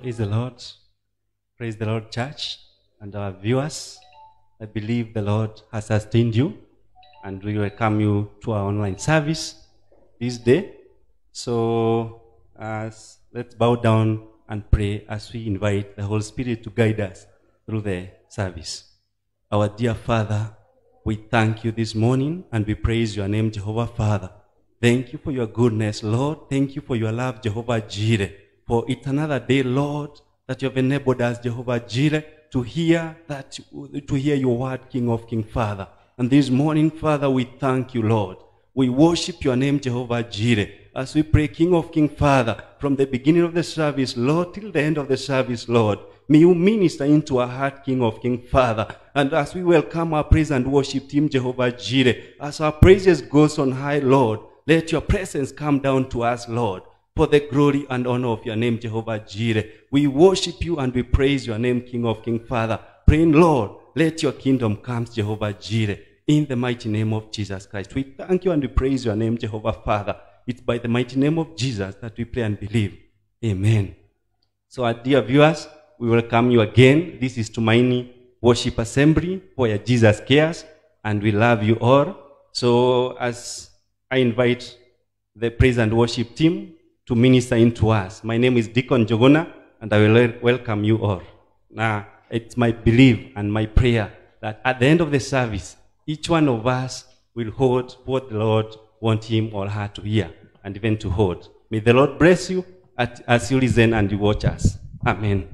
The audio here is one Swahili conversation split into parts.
Praise the Lord. Praise the Lord, church, and our viewers. I believe the Lord has sustained you, and we welcome you to our online service this day. So, as let's bow down and pray as we invite the Holy Spirit to guide us through the service. Our dear Father, we thank you this morning and we praise your name, Jehovah Father. Thank you for your goodness, Lord. Thank you for your love, Jehovah Jireh. For it's another day, Lord, that you have enabled us, Jehovah Jireh, to hear that to hear your word, King of King Father. And this morning, Father, we thank you, Lord. We worship your name, Jehovah Jireh, as we pray, King of King Father, from the beginning of the service, Lord, till the end of the service, Lord. May you minister into our heart, King of King Father. And as we welcome our praise and worship team, Jehovah Jireh, as our praises goes on high, Lord, let your presence come down to us, Lord, for the glory and honor of your name, Jehovah Jireh. We worship you and we praise your name, King of King Father. Praying, Lord, let your kingdom come, Jehovah Jireh, in the mighty name of Jesus Christ. We thank you and we praise your name, Jehovah Father. It's by the mighty name of Jesus that we pray and believe. Amen. So, our dear viewers, we welcome you again. This is Tumaini Worship Assembly where Jesus cares and we love you all. So, as I invite the praise and worship team to minister into us, my name is Deacon Jogona and I will welcome you all. Now, it's my belief and my prayer that at the end of the service, each one of us will hold what the Lord wants him or her to hear and even to hold. May the Lord bless you at, as you listen and you watch us. Amen.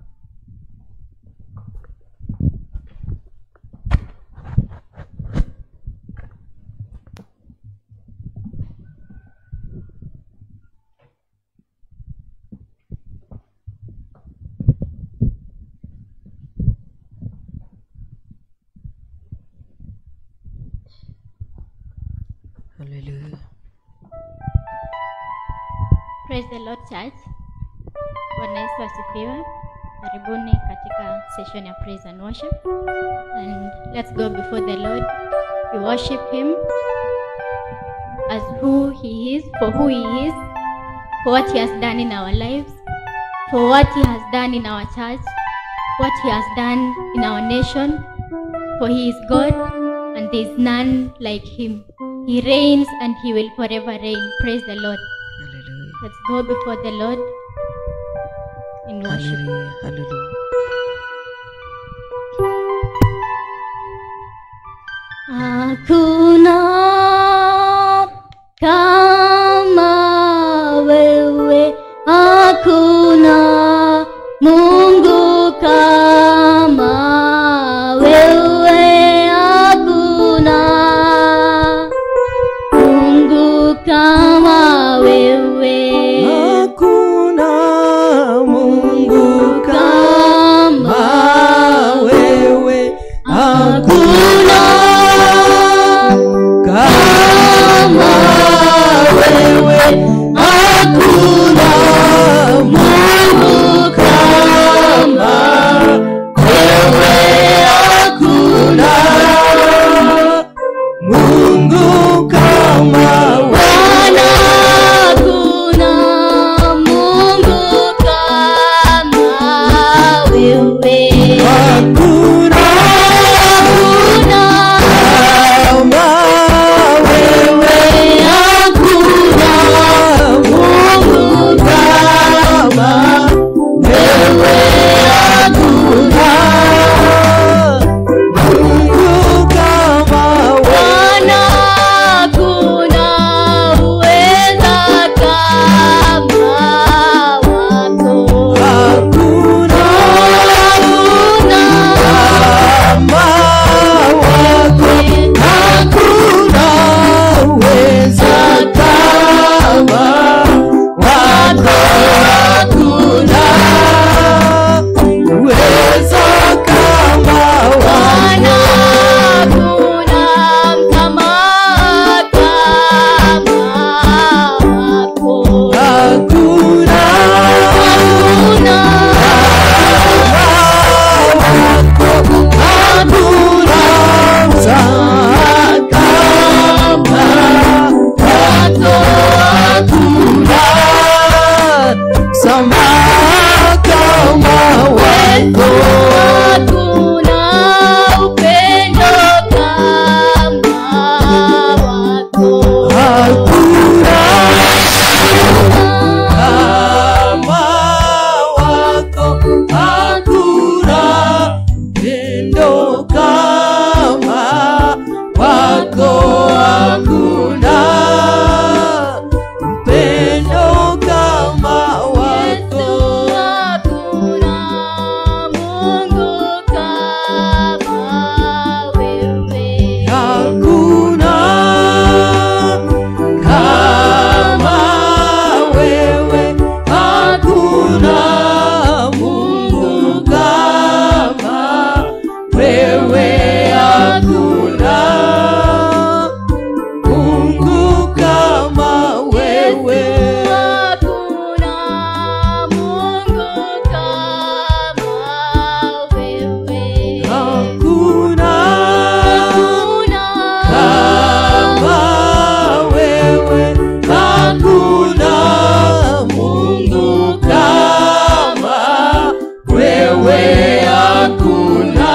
Hallelujah. Praise the Lord Church. Bwana Yesu asifiwe. Karibuni katika session ya praise and worship. And let's go before the Lord. We worship him as who he is, for who he is, for what he has done in our lives, for what he has done in our church, what he has done in our nation. For he is God and there is none like him. He reigns and he will forever reign. Praise the Lord. Hallelujah. Let's go before the Lord in worship. Hallelujah. Hallelujah. Hakuna kama wewe, hakuna Mungu kama wewe, hakuna Mungu kama wewe, Hakuna Mungu kama wewe. hakuna Kama wewe, hakuna Mungu kama wewe, hakuna Mungu kama Bwana, hakuna Mungu kama wewe, Hakuna hakuna kama wewe. hakuna Mungu kama wewe, hakuna Mungu kama Bwana, hakuna uweza kama wako. Hakuna Hakuna kama wako. Hakuna uweza kama wako. Hakuna uweza kama wako. Bwana, hakuna kama kama wako. Hakuna Hakuna Sama Yesu hakuna upendo kama wako. Hakuna kama wako, hakuna pendo kama wako, hakuna pendo kama wako. Hakuna Mungu kama wewe. Hakuna kama wewe, hakuna Mungu kama wewe, hakuna Mungu kama wewe. Hakuna Mungu kama wewe. Hakuna Hakuna kama wewe, hakuna Mungu kama wewe, hakuna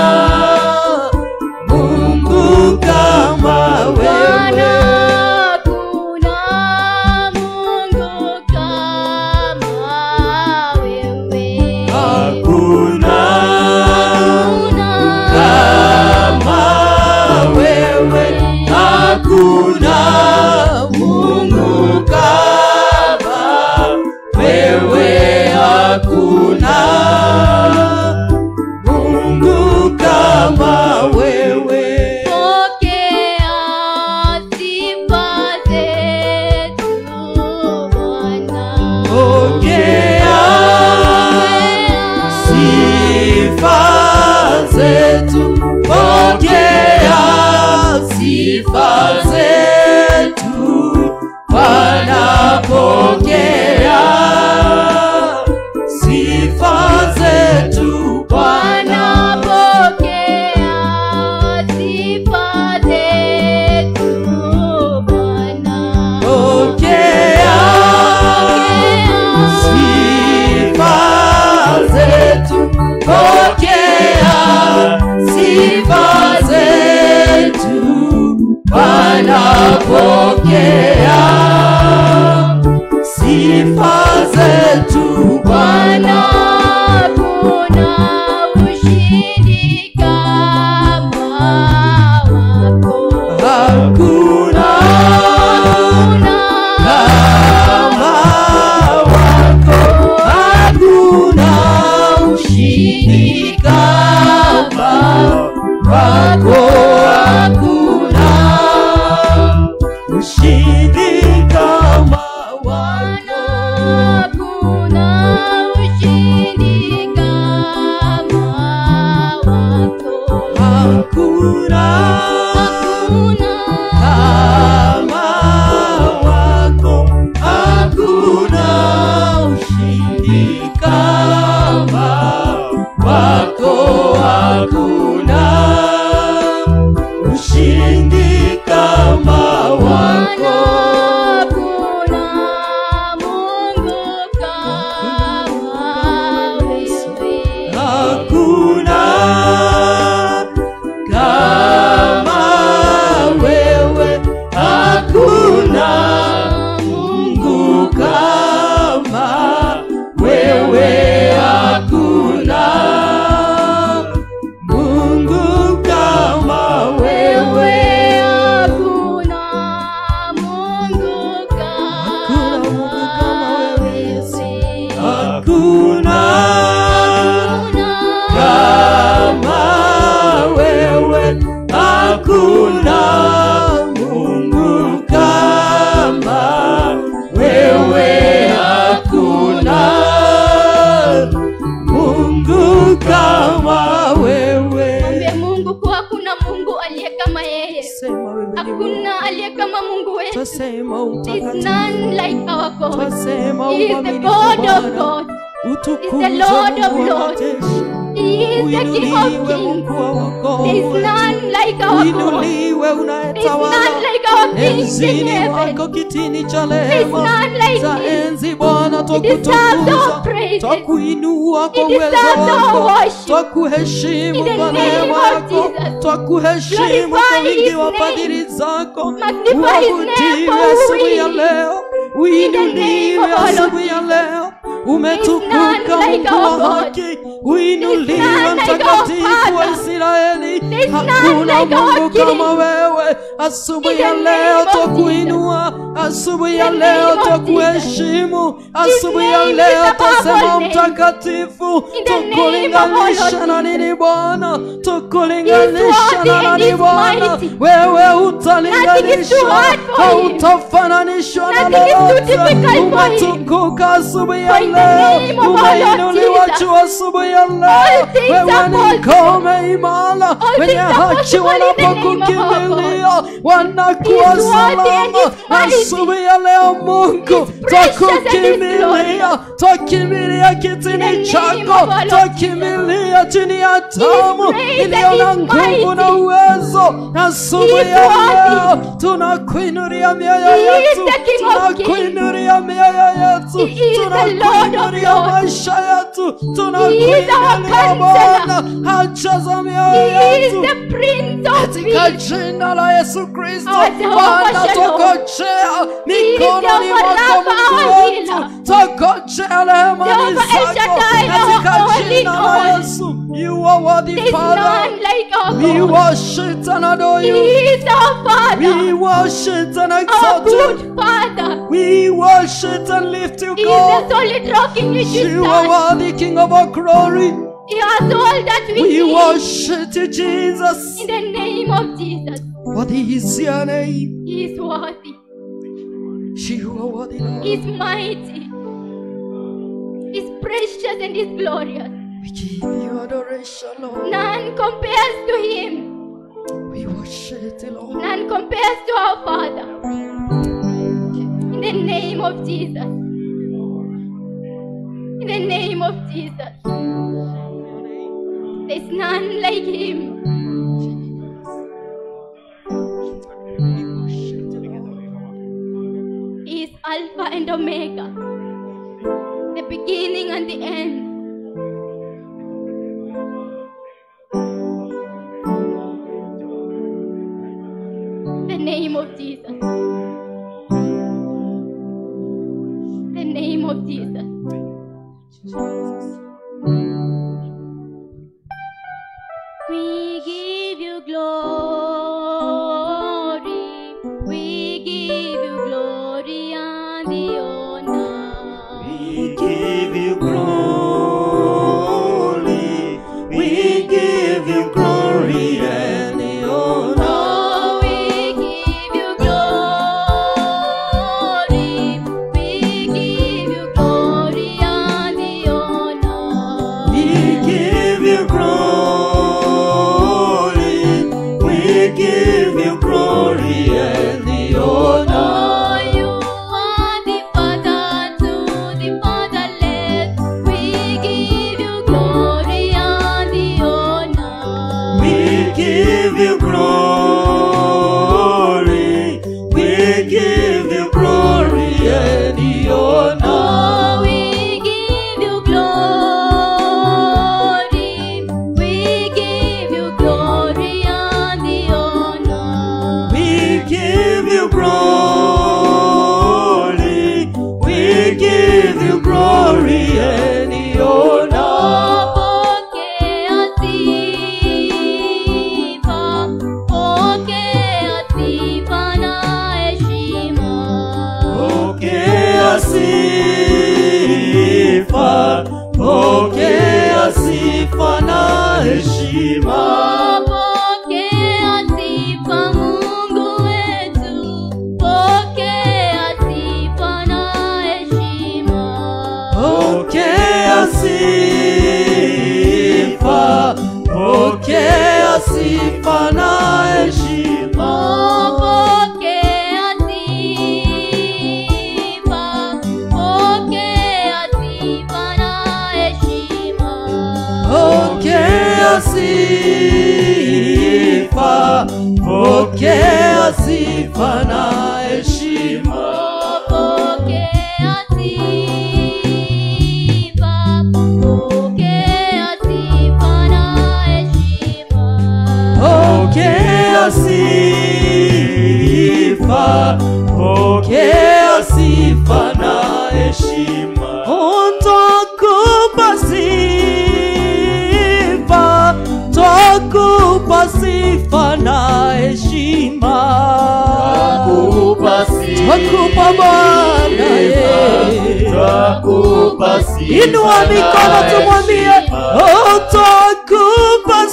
Mungu kama Bwana, wewe. hakuna Mungu kama wewe. Hakuna Hakuna kama wewe, hakuna Mungu kama wewe, hakuna Mungu kama wewe. Pokea sifa zetu Bwana. Pokea sifa zetu, pokea sifa zetu, Bwana pokea sifa zetu, Bwana, Bwana pokea sifa zetu Bwana. pokea sifa zetu, pokea sifa zetu, Bwana pokea sifa zetu, Bwana, Bwana hakuna ushindi kama wako. hakuna Hakuna kama wako, hakuna ushindi kama wako, hakuna ushindi kama Bwana, wako. hakuna ushindi kama wako. Hakuna Hakuna kama wako, hakuna ushindi kama wako, hakuna ushindi kama Bwana, wako. hakuna Mungu kama wewe. Hakuna kama wewe, hakuna Mungu kama wewe, hakuna Mungu kama wewe. Hakuna Mungu kama wewe. Hakuna Hakuna kama wewe, hakuna Mungu kama wewe, hakuna Mungu kama wewe. Mwambie Mungu kuwa hakuna Mungu aliye kama yeye. Sema wewe ni Mungu. Hakuna aliye kama Mungu wetu. Twasema There is utakatifu, none like our God. twasema He is the uaminifu God of Bwana. God. utukuzwe He is the Lord of Mungu wa Lords. majeshi. He is the King of Uinuliwe Kings. Mungu wa There is wokovu. none like our God. Uinuliwe There is unayetawala none like our King in enzini heaven. wako kitini cha There is rehema none like za him. enzi Bwana He deserves our twakutukuza praise. praises. twakuinua kwa He uwezo deserves our wako worship. twakuheshimu In the kwa name neema of yako Jesus. twakuheshimu kwa Glorify wingi his wa name. fadhili zako Magnify his name uabudiwe for asubuhi ya we. leo name uinuliwe of our Lord asubuhi ya leo umetukuka none like mungu our wa God. haki uinuliwe There is none like our mtakatifu wa Father. israeli There is none hakuna like our mungu King. kama wewe asubuhi In the ya leo name of twakuinua asubuhi ya The leo name of twakuheshimu asubuhi ya name is leo above tasema all names. mtakatifu In the name of tukulinganisha our Lord na Jesus. nini bwana He is tukulinganisha worthy na and nani he is bwana mighty. wewe Nothing is too utalinganishwa hard for him. hautafananishwa na Nothing is too lolote difficult for him. umetukuka asubuhi ya For in the leo name of our Lord umeinuliwa Jesus, juu asubuhi ya all leo things wewe are ni possible. ngome imara All wenye things are haki possible in the name of our wanapokukimbilia wanakuwa He is worthy and salama he is mighty. asubuhi ya leo mungu He is precious and he is twakukimbilia glorious. twakimbilia In the kitini name chako of our Lord twakimbilia chini ya damu great iliyo and na he is nguvu na mighty. uwezo asubuhi He is ya worthy. leo tunakuinulia mioyo He is yetu the King of kings. tunakuinulia mioyo yetu He is the Lord of tunakuinulia lords. maisha yetu He is our tunakuinulia Bwana counselor. hacha za He mioyo is yetu the Prince of katika Peace. jina la Yesu Kristo Our Jehovah Bwana Shalom. tokojea He is mikononi Jehovah mwako Rapha, Mungu our wetu healer. tokojea rehemani Jehovah El zako Shaddai, katika our all in jina la all. Yesu you are worthy There is Father none like our we God. worship and adore He you is our we Father, worship and our exalt you good Father. we worship and lift you He is God the solid rock in which we you are stand. worthy King of our glory He has all that we we need. worship you Jesus In the name of Jesus, worthy is your name He is worthy. you are worthy Lord He is mighty. He is precious and He is glorious. We give you adoration, Lord. None compares to Him. We worship you, Lord. None compares to our Father. In the name of Jesus. In the name of Jesus. There's none like Him. He is Alpha and Omega, the beginning and the end. The name of Jesus. The name of Jesus. We give you glory. We give you glory and the honor. We give you glory. We give you glory and the honor. Oh, we give you glory. We give you glory and the honor. We give you glory. We give you glory and the honor. Oh, you are the father to the fatherless. We give you glory and the honor. We give you glory. We give you glory and the honor. Oh, we give you glory. We give you glory and the honor. We give you glory. We give you glory and the honor. Pokea sifa, pokea sifa na heshima. Pokea sifa, pokea sifa na heshima. Pokea sifa Mungu wetu, pokea sifa na heshima. Pokea sifa, pokea sifa na heshima. Pokea sifa, pokea sifa na heshima. Pokea sifa, pokea sifa na heshima. Pokea sifa, na heshima Twakupa sifa. Twakupa Bwana, eh. Twakupa sifa inua mikono na tumwambie heshima. "Oh, twakupa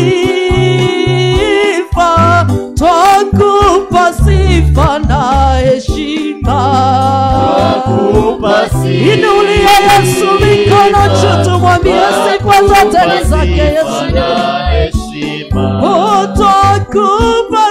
sifa twakupa sifa na heshima Twakupa sifa inulia yesu mikono juu tumwambie sifa zote ni zake yesu na heshima. Oh, twakupa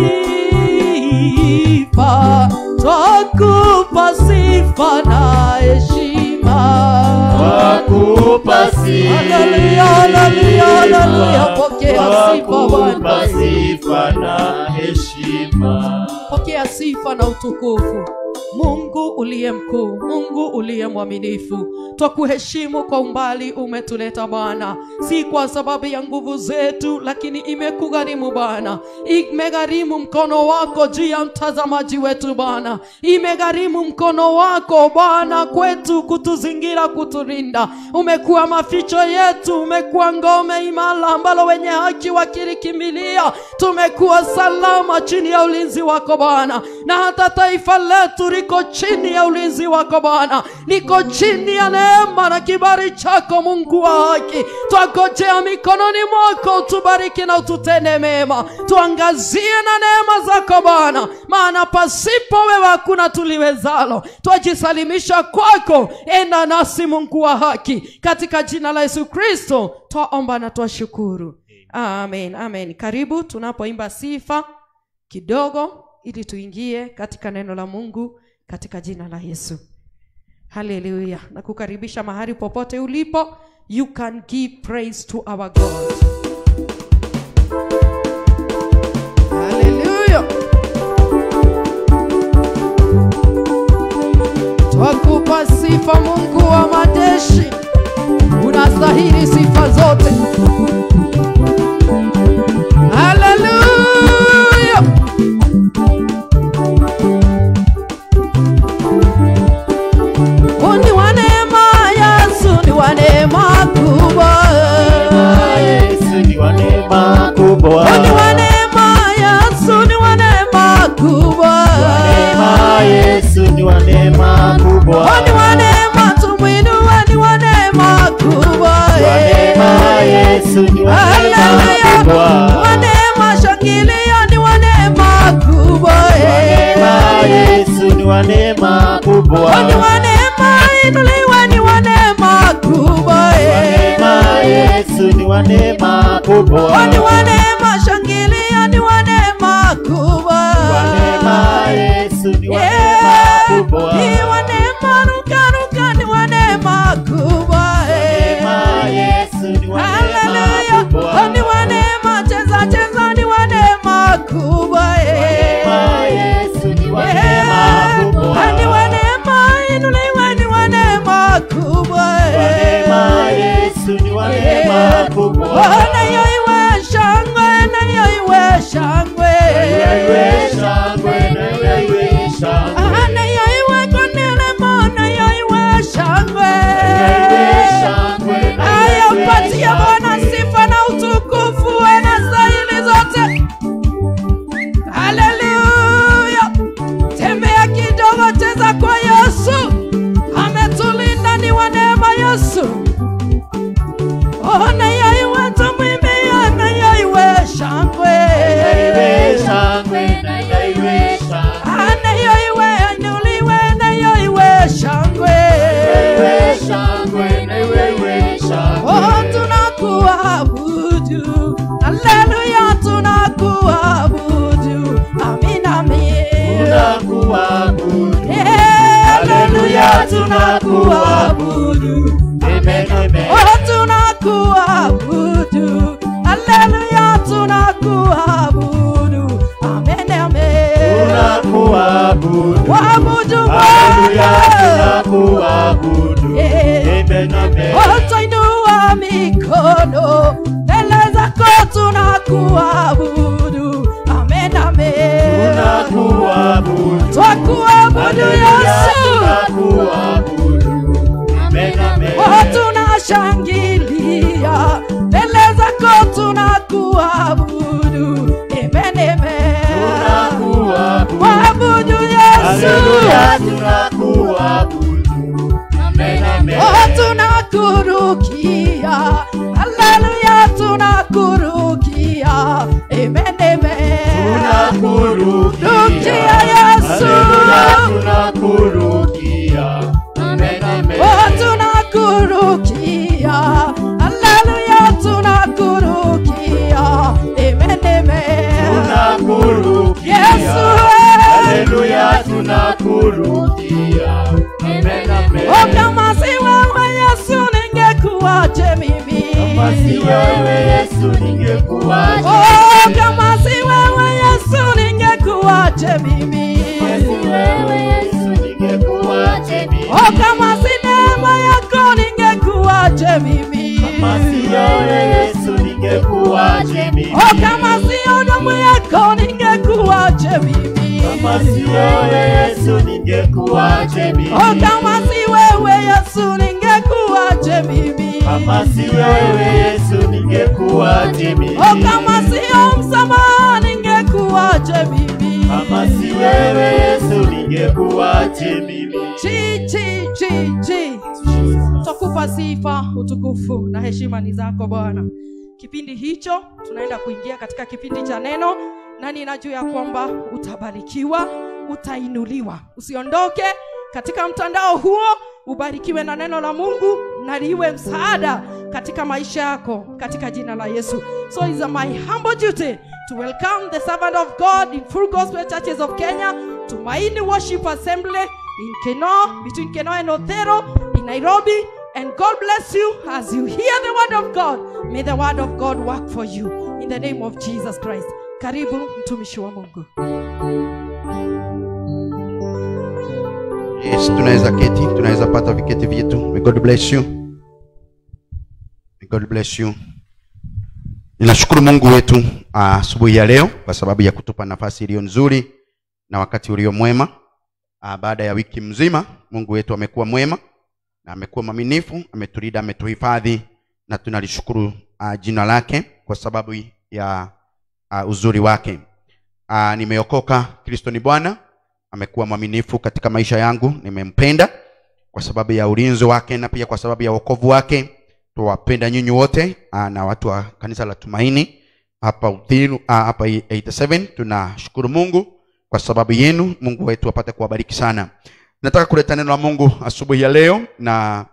sifa twakupa sifa na heshima Twakupa sifa. Haleluya, haleluya, haleluya. Pokea sifa, Bwana. Twakupa sifa na heshima. pokea sifa na utukufu mungu uliye mkuu mungu uliye mwaminifu twakuheshimu kwa umbali umetuleta bwana si kwa sababu ya nguvu zetu lakini imekugharimu bwana imegharimu mkono wako juu ya mtazamaji wetu bwana imegharimu mkono wako bwana kwetu kutuzingira kuturinda umekuwa maficho yetu umekuwa ngome imara ambalo wenye haki wakilikimbilia tumekuwa salama chini ya ulinzi wako bwana na hata taifa letu liko chini ya ulinzi wako bwana liko chini ya neema na kibari chako mungu wa haki twagojea mikononi mwako utubariki na ututende mema tuangazie na neema zako bwana maana pasipo wewe hakuna tuliwezalo twajisalimisha kwako enda nasi mungu wa haki katika jina la yesu kristo twaomba na twashukuru amen amen karibu tunapoimba sifa kidogo ili tuingie katika neno la mungu katika jina la yesu haleluya na kukaribisha mahali popote ulipo you can give praise to our god haleluya twakupa sifa mungu wa majeshi unastahili sifa zote haleluya ni wa neema yesu ni wa neema kubwa Yesu ni wa neema kubwa. ni wa neema yesu ni wa neema kubwa Neema Yesu ni wa neema kubwa. ni wa neema tumwinue ni wa neema kubwa Wa neema Yesu ni wa neema Haleluya. kubwa. wa neema shangilia ni wa neema kubwa Neema Yesu ni wa neema kubwa. ni wa neema inuliwe ni wa neema kubwa Neema Yesu ni wa neema kubwa. ni wa neema shangilia ni wa neema kubwa Wa neema Yesu ni wa neema Yeah. kubwa. Ni wa neema rukaruka ni wa neema kubwa Neema Yesu ni wa neema Haleluya. kubwa. ni wa neema cheza cheza ni wa neema kubwa Neema Yesu ni wa neema kubwa. ni wa neema inuliwe ni wa neema kubwa Neema Yesu ni wa neema kubwa. nayo iwe shangwe nayo iwe shangwe Iwe shangwe na iwe shangwe. nayo iwe konelemo nayo iwe shangwe Iwe shangwe na Aya, iwe mpatie Bwana shangwe. sifa na utukufu na stahili zote. Haleluya! Tembea kidogo, cheza kwa Yesu, ametulinda ni wa neema Yesu. Oh, na yaiwe tumwimbie, na yaiwe shangwe. Iwe shangwe na iwe shangwe. Ah, na yaiwe inuliwe, na yaiwe shangwe. Iwe shangwe na iwe shangwe. Oh, tunakuabudu. Haleluya, tunakuabudu. Amin, amin. Tunakuabudu. Eh, Haleluya, tunakuabudu. Amen, amen. Oh, tunakuabudu. Haleluya, tunakuabudu. Amen, amen. Tunakuabudu. Waabudu Haleluya, Bwana. tunakuabudu. Eh. Amen, amen. Utainua mikono mbele zako tunakuabudu. Amen, amen. Tunakuabudu. Twakuabudu Haleluya, Yesu. tunakuabudu. Amen, amen. Oh, tunashangilia mbele zako tunakuabudu. Amen, tunakurukia haleluya tunakurukia amen amen rukia yesu oh tunakurukia haleluya tunakurukia amen amen yesu oh kama si wewe yesu ningekuwaje mimi Oh, kama si wewe Yesu ningekuwaje mimi? Oh, kama si neema yako ningekuwaje mimi? Oh, kama si damu yako ningekuwaje mimi? Oh, kama si wewe Yesu ningekuwaje mimi? Oh, kama si Oh, kama sio msamaha ningekuwaje mimi? Chi, chi, chi, chi. Twakupa sifa, utukufu na heshima ni zako Bwana. Kipindi hicho tunaenda kuingia katika kipindi cha neno, na ninajua ya kwamba utabarikiwa, utainuliwa. Usiondoke katika mtandao huo, ubarikiwe na neno la Mungu na liwe msaada katika maisha yako katika jina la Yesu. So it's my humble duty to welcome the servant of God in Full Gospel Churches of Kenya to Maini Worship Assembly in Keno, between Keno and Othero in Nairobi. And God bless you as you hear the word of God. May the word of God work for you in the name of Jesus Christ. Karibu mtumishi wa Mungu. Yes, tunaweza keti, tunaweza pata viketi vyetu. May God bless you. May God bless you. Ninashukuru Mungu wetu ah, asubuhi ya leo kwa sababu ya kutupa nafasi iliyo nzuri na wakati ulio mwema. Ah, baada ya wiki mzima Mungu wetu amekuwa mwema na amekuwa mwaminifu, ametulinda, ametuhifadhi na tunalishukuru ah, jina lake kwa sababu ya ah, uzuri wake. Ah, nimeokoka, Kristo ni Bwana amekuwa mwaminifu katika maisha yangu nimempenda kwa sababu ya ulinzi wake na pia kwa sababu ya wokovu wake tuwapenda nyinyi wote ah, na watu wa kanisa la tumaini hapa Uthiru, ah, hapa 87 tunashukuru mungu kwa sababu yenu mungu wetu apate kuwabariki sana nataka kuleta neno la mungu asubuhi ya leo na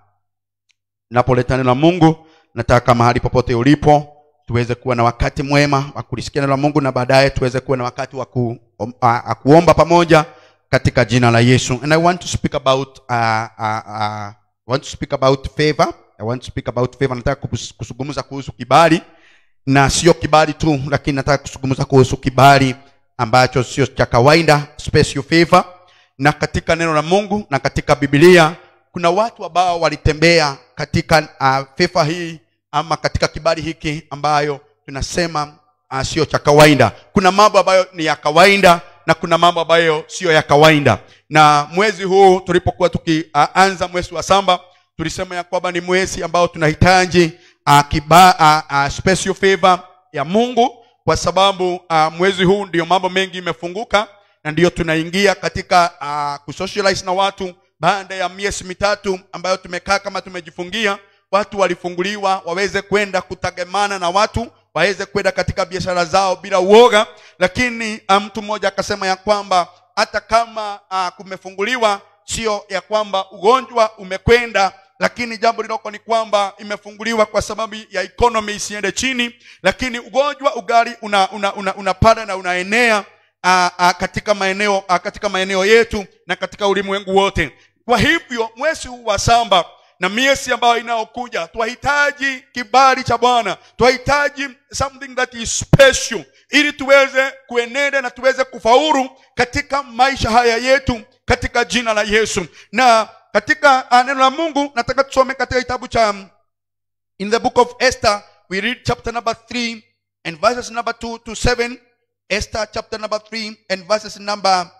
napoleta neno la mungu nataka mahali popote ulipo tuweze kuwa na wakati mwema wa kulisikia neno la mungu na baadaye tuweze kuwa na wakati wa ku, um, uh, kuomba pamoja katika jina la yesu and i want to speak about uh, uh, uh, I want to speak about favor i want to speak about favor nataka kus- kuzungumza kuhusu kibali na sio kibali tu lakini nataka kuzungumza kuhusu kibali ambacho sio cha kawaida special favor na katika neno la mungu na katika biblia kuna watu ambao walitembea katika uh, favor hii ama katika kibali hiki ambayo tunasema uh, sio cha kawaida kuna mambo ambayo ni ya kawaida na kuna mambo ambayo siyo ya kawaida na mwezi huu tulipokuwa tukianza uh, mwezi wa samba tulisema ya kwamba ni mwezi ambao tunahitaji uh, kiba, uh, uh, special favor ya mungu kwa sababu uh, mwezi huu ndio mambo mengi imefunguka na ndiyo tunaingia katika uh, kusocialize na watu baada ya miezi mitatu ambayo tumekaa kama tumejifungia watu walifunguliwa waweze kwenda kutegemana na watu waweze kwenda katika biashara zao bila uoga lakini uh, mtu mmoja akasema ya kwamba hata kama uh, kumefunguliwa sio ya kwamba ugonjwa umekwenda lakini jambo liloko ni kwamba imefunguliwa kwa sababu ya economy isiende chini lakini ugonjwa ugali una, una, una, unapanda na unaenea a, a, katika maeneo a, katika maeneo yetu na katika ulimwengu wote kwa hivyo mwezi huu wa samba na miezi ambayo inayokuja twahitaji kibali cha bwana twahitaji something that is special ili tuweze kuenenda na tuweze kufaulu katika maisha haya yetu katika jina la yesu na katika uh, neno la mungu nataka tusome katika kitabu cha um, in the book of esther we read chapter number 3 and verses number 2 to 7 esther chapter number 3 and verses number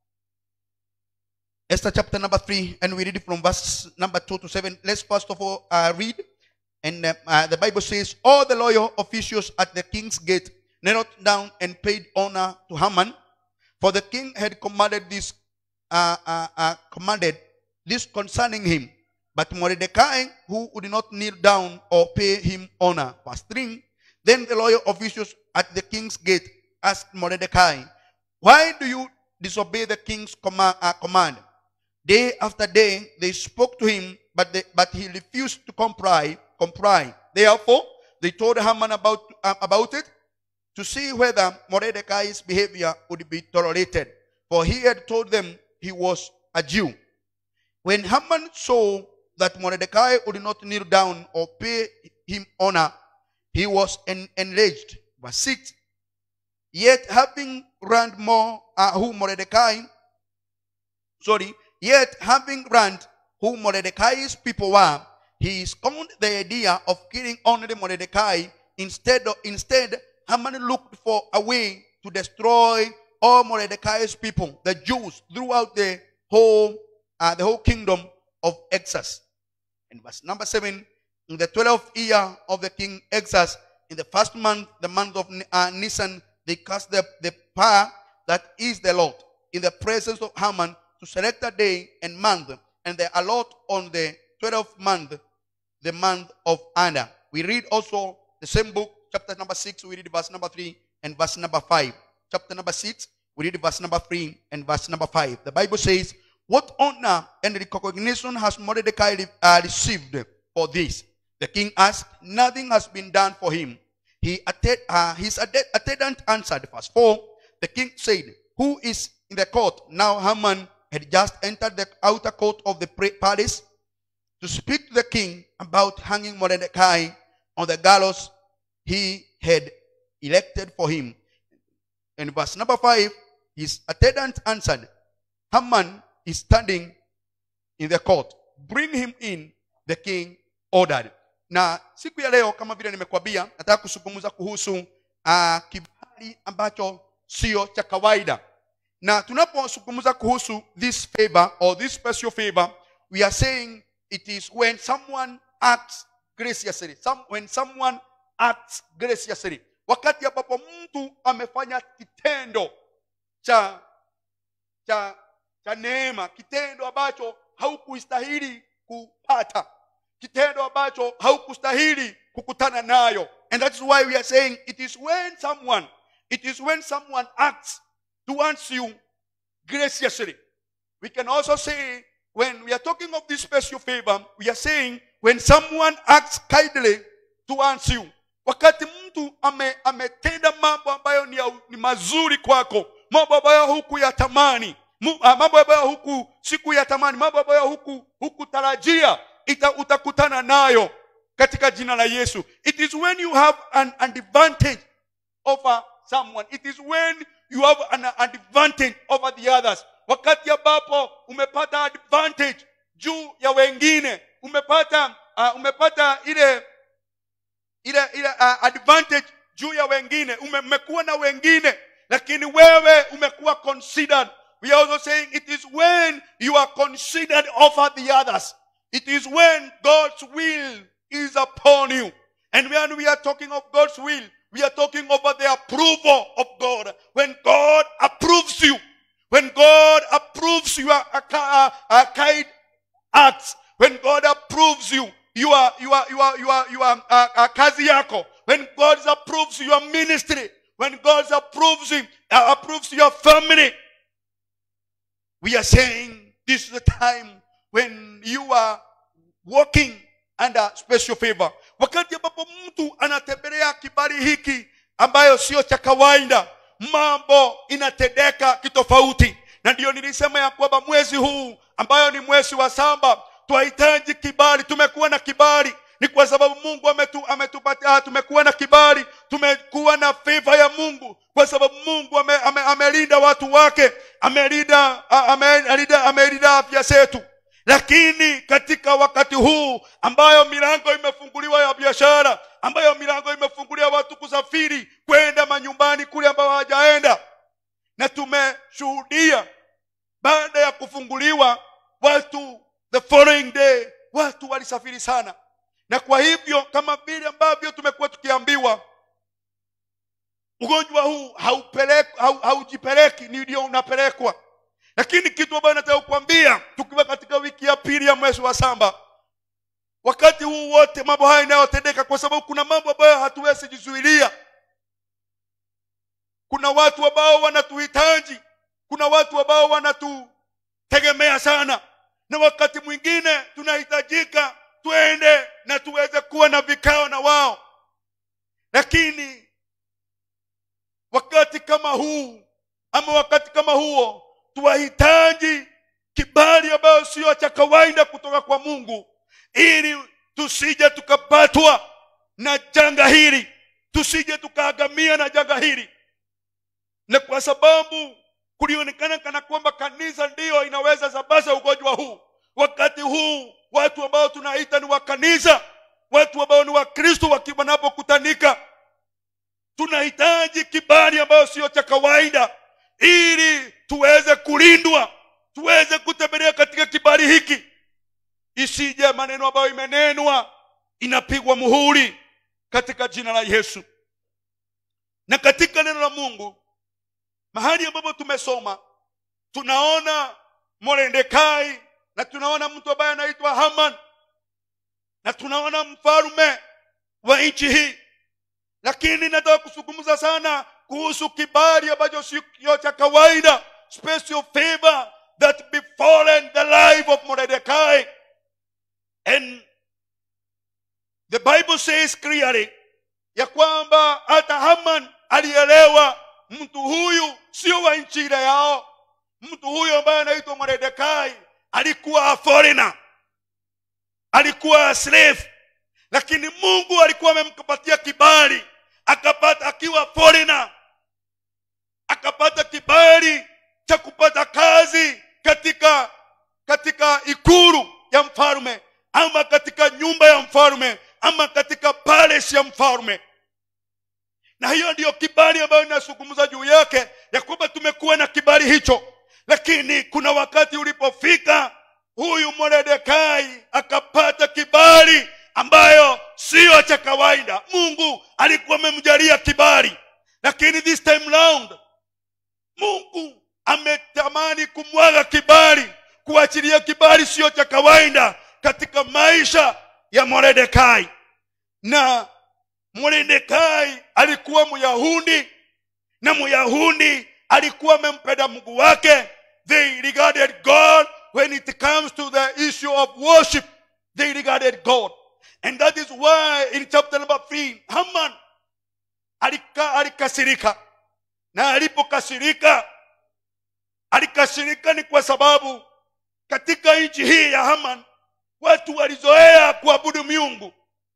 Esther chapter number 3, and we read it from verse number 2 to 7. Let's first of all uh, read. And uh, uh, the Bible says, All the loyal officials at the king's gate knelt down and paid honor to Haman, for the king had commanded this, uh, uh, uh, commanded this concerning him. But Mordecai, who would not kneel down or pay him honor, verse 3, then the loyal officials at the king's gate asked Mordecai, Why do you disobey the king's comma- uh, command? Day after day they spoke to him, but, they, but he refused to comply. comply. Therefore, they told Haman about, uh, about it to see whether Mordecai's behavior would be tolerated. For he had told them he was a Jew. When Haman saw that Mordecai would not kneel down or pay him honor, he was en- enraged. Verse 6. Yet having learned more uh, who Mordecai, sorry, yet having learned who Mordecai's people were, he scorned the idea of killing only Mordecai. Instead, of, instead, Haman looked for a way to destroy all Mordecai's people, the Jews, throughout the whole, uh, the whole kingdom of Exas. In verse number seven, in the twelfth year of the king Exas, in the first month, the month of uh, Nisan, they cast the, the power that is the Lord in the presence of Haman to select a day and month, and they allot on the twelfth month, the month of Anna. We read also the same book, chapter number six, we read verse number three and verse number five. Chapter number six, we read verse number three and verse number five. The Bible says, What honor and recognition has Mordecai uh, received for this? The king asked, Nothing has been done for him. He attend, uh, his atte- attendant answered, verse 4. The king said, Who is in the court? Now Haman had just entered the outer court of the pra- palace to speak to the king about hanging Mordecai on the gallows he had elected for him. In verse number 5, his attendant answered, Haman is standing in the court. Bring him in, the king ordered. Na siku ya leo kama vile nimekwambia, nataka kuzungumza kuhusu uh, kibali ambacho sio cha kawaida. Na tunapozungumza kuhusu this favor or this special favor, we are saying it is when someone acts graciously. Some, when someone acts graciously. Wakati ambapo mtu amefanya kitendo cha cha cha neema, kitendo ambacho haukustahili kupata, kitendo ambacho haukustahili kukutana nayo. And that is why we are saying it is when someone, it is when someone acts towards you graciously. We can also say when we are talking of this special favor, we are saying when someone acts kindly towards you. Wakati mtu ame, ametenda mambo ambayo ni, ya, ni mazuri kwako, mambo ambayo hukuyatamani, mu- ah, mambo ambayo huku sikuyatamani, mambo ambayo huku hukutarajia, ita, utakutana nayo katika jina la Yesu. It is when you have an advantage over someone. It is when you have an advantage over the others. Wakati ambapo umepata advantage juu ya wengine, umepata uh, umepata ile ile ile uh, advantage juu ya wengine, ume- umekuwa na wengine, lakini wewe umekuwa considered. We are also saying it is when you are considered over the others. It is when God's will is upon you. And when we are talking of God's will, we are talking over the approval of God. When God approves you, when God approves your uh, uh, uh, kind acts, when God approves you, you are, you are, you are, you are, you are uh, uh, kazi yako. When God approves your ministry, when God approves you, uh, approves your family, we are saying this is the time when you are walking under special favor. Wakati ambapo mtu anatembelea kibali hiki ambayo sio cha kawaida, mambo inatendeka kitofauti, na ndiyo nilisema ya kwamba mwezi huu ambayo ni mwezi wa saba twahitaji kibali. Tumekuwa na kibali ni kwa sababu Mungu ametu, ametupatia. Tumekuwa na kibali, tumekuwa na favor ya Mungu kwa sababu Mungu ame, ame, amelinda watu wake, amelinda a- amelinda amelinda afya zetu. Lakini katika wakati huu ambayo milango imefunguliwa ya biashara, ambayo milango imefunguliwa watu kusafiri kwenda manyumbani kule ambao hawajaenda, na tumeshuhudia baada ya kufunguliwa watu the following day watu walisafiri sana na kwa hivyo kama vile ambavyo tumekuwa tukiambiwa ugonjwa huu haupelek- hau- haujipeleki ni ndio unapelekwa lakini kitu ambayo nataka kukwambia tukiwa katika wiki ya pili ya mwezi wa saba wakati huu wote mambo haya yanayotendeka kwa sababu kuna mambo ambayo hatuwezi jizuilia kuna watu ambao wanatuhitaji kuna watu ambao wanatutegemea sana na wakati mwingine tunahitajika twende na tuweze kuwa na vikao na wao lakini wakati kama huu ama wakati kama huo tuwahitaji kibali ambayo sio cha kawaida kutoka kwa mungu ili tusije tukapatwa na janga hili tusije tukaagamia na janga hili na kwa sababu kulionekana kana kwamba kanisa ndiyo inaweza sabaza ugonjwa huu wakati huu watu ambao tunaita ni wa kanisa watu ambao ni wakristo waki- wanapokutanika tunahitaji kibali ambayo sio cha kawaida ili tuweze kulindwa tuweze kutembelea katika kibali hiki isije maneno ambayo imenenwa inapigwa muhuri katika jina la yesu na katika neno la mungu mahali ambapo tumesoma tunaona morendekai na tunaona mtu ambaye anaitwa haman na tunaona mfalume wa nchi hii lakini nataka kuzungumza sana kuhusu kibali ambacho sio cha kawaida special favor that befallen the life of mordecai and the bible says clearly ya kwamba hata haman alielewa mtu huyu sio wa nchi ile yao mtu huyu ambaye anaitwa mordecai alikuwa a foreigner alikuwa a slave lakini mungu alikuwa amempatia kibali akapata akiwa foreigner akapata kibali cha kupata kazi katika katika ikulu ya mfalme ama katika nyumba ya mfalme ama katika palace ya mfalme na hiyo ndiyo kibali ambayo inazungumza juu yake ya kwamba tumekuwa na kibali hicho lakini kuna wakati ulipofika huyu moredekai akapata kibali ambayo siyo cha kawaida mungu alikuwa amemjalia kibali lakini this time round mungu ametamani kumwaga kibali kuachilia kibali siyo cha kawaida katika maisha ya moredekai na moredekai alikuwa myahudi na myahudi alikuwa amempenda mungu wake they regarded god when it comes to the issue of worship they regarded god and that is why in chapter number 3 haman alika, alikasirika na alipokasirika alikasirika ni kwa sababu katika nchi hii ya haman watu walizoea kuabudu miungu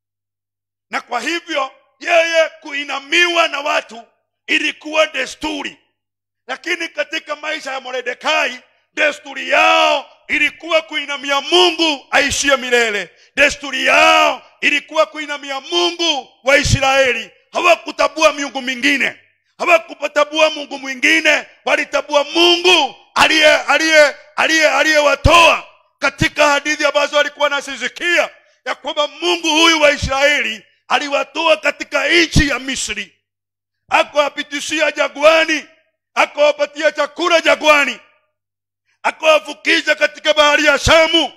na kwa hivyo yeye kuinamiwa na watu ilikuwa desturi lakini katika maisha ya moredekai desturi yao ilikuwa kuinamia mungu aishie milele desturi yao ilikuwa kuinamia mungu wa israeli hawakutabua miungu mingine hawakutabua mungu mwingine walitabua mungu aliye aliye aliye aliyewatoa katika hadithi ambazo alikuwa anazisikia ya kwamba mungu huyu wa israeli aliwatoa katika nchi ya misri akawapitishia jagwani akawapatia chakula jagwani akawavukisha katika bahari ya shamu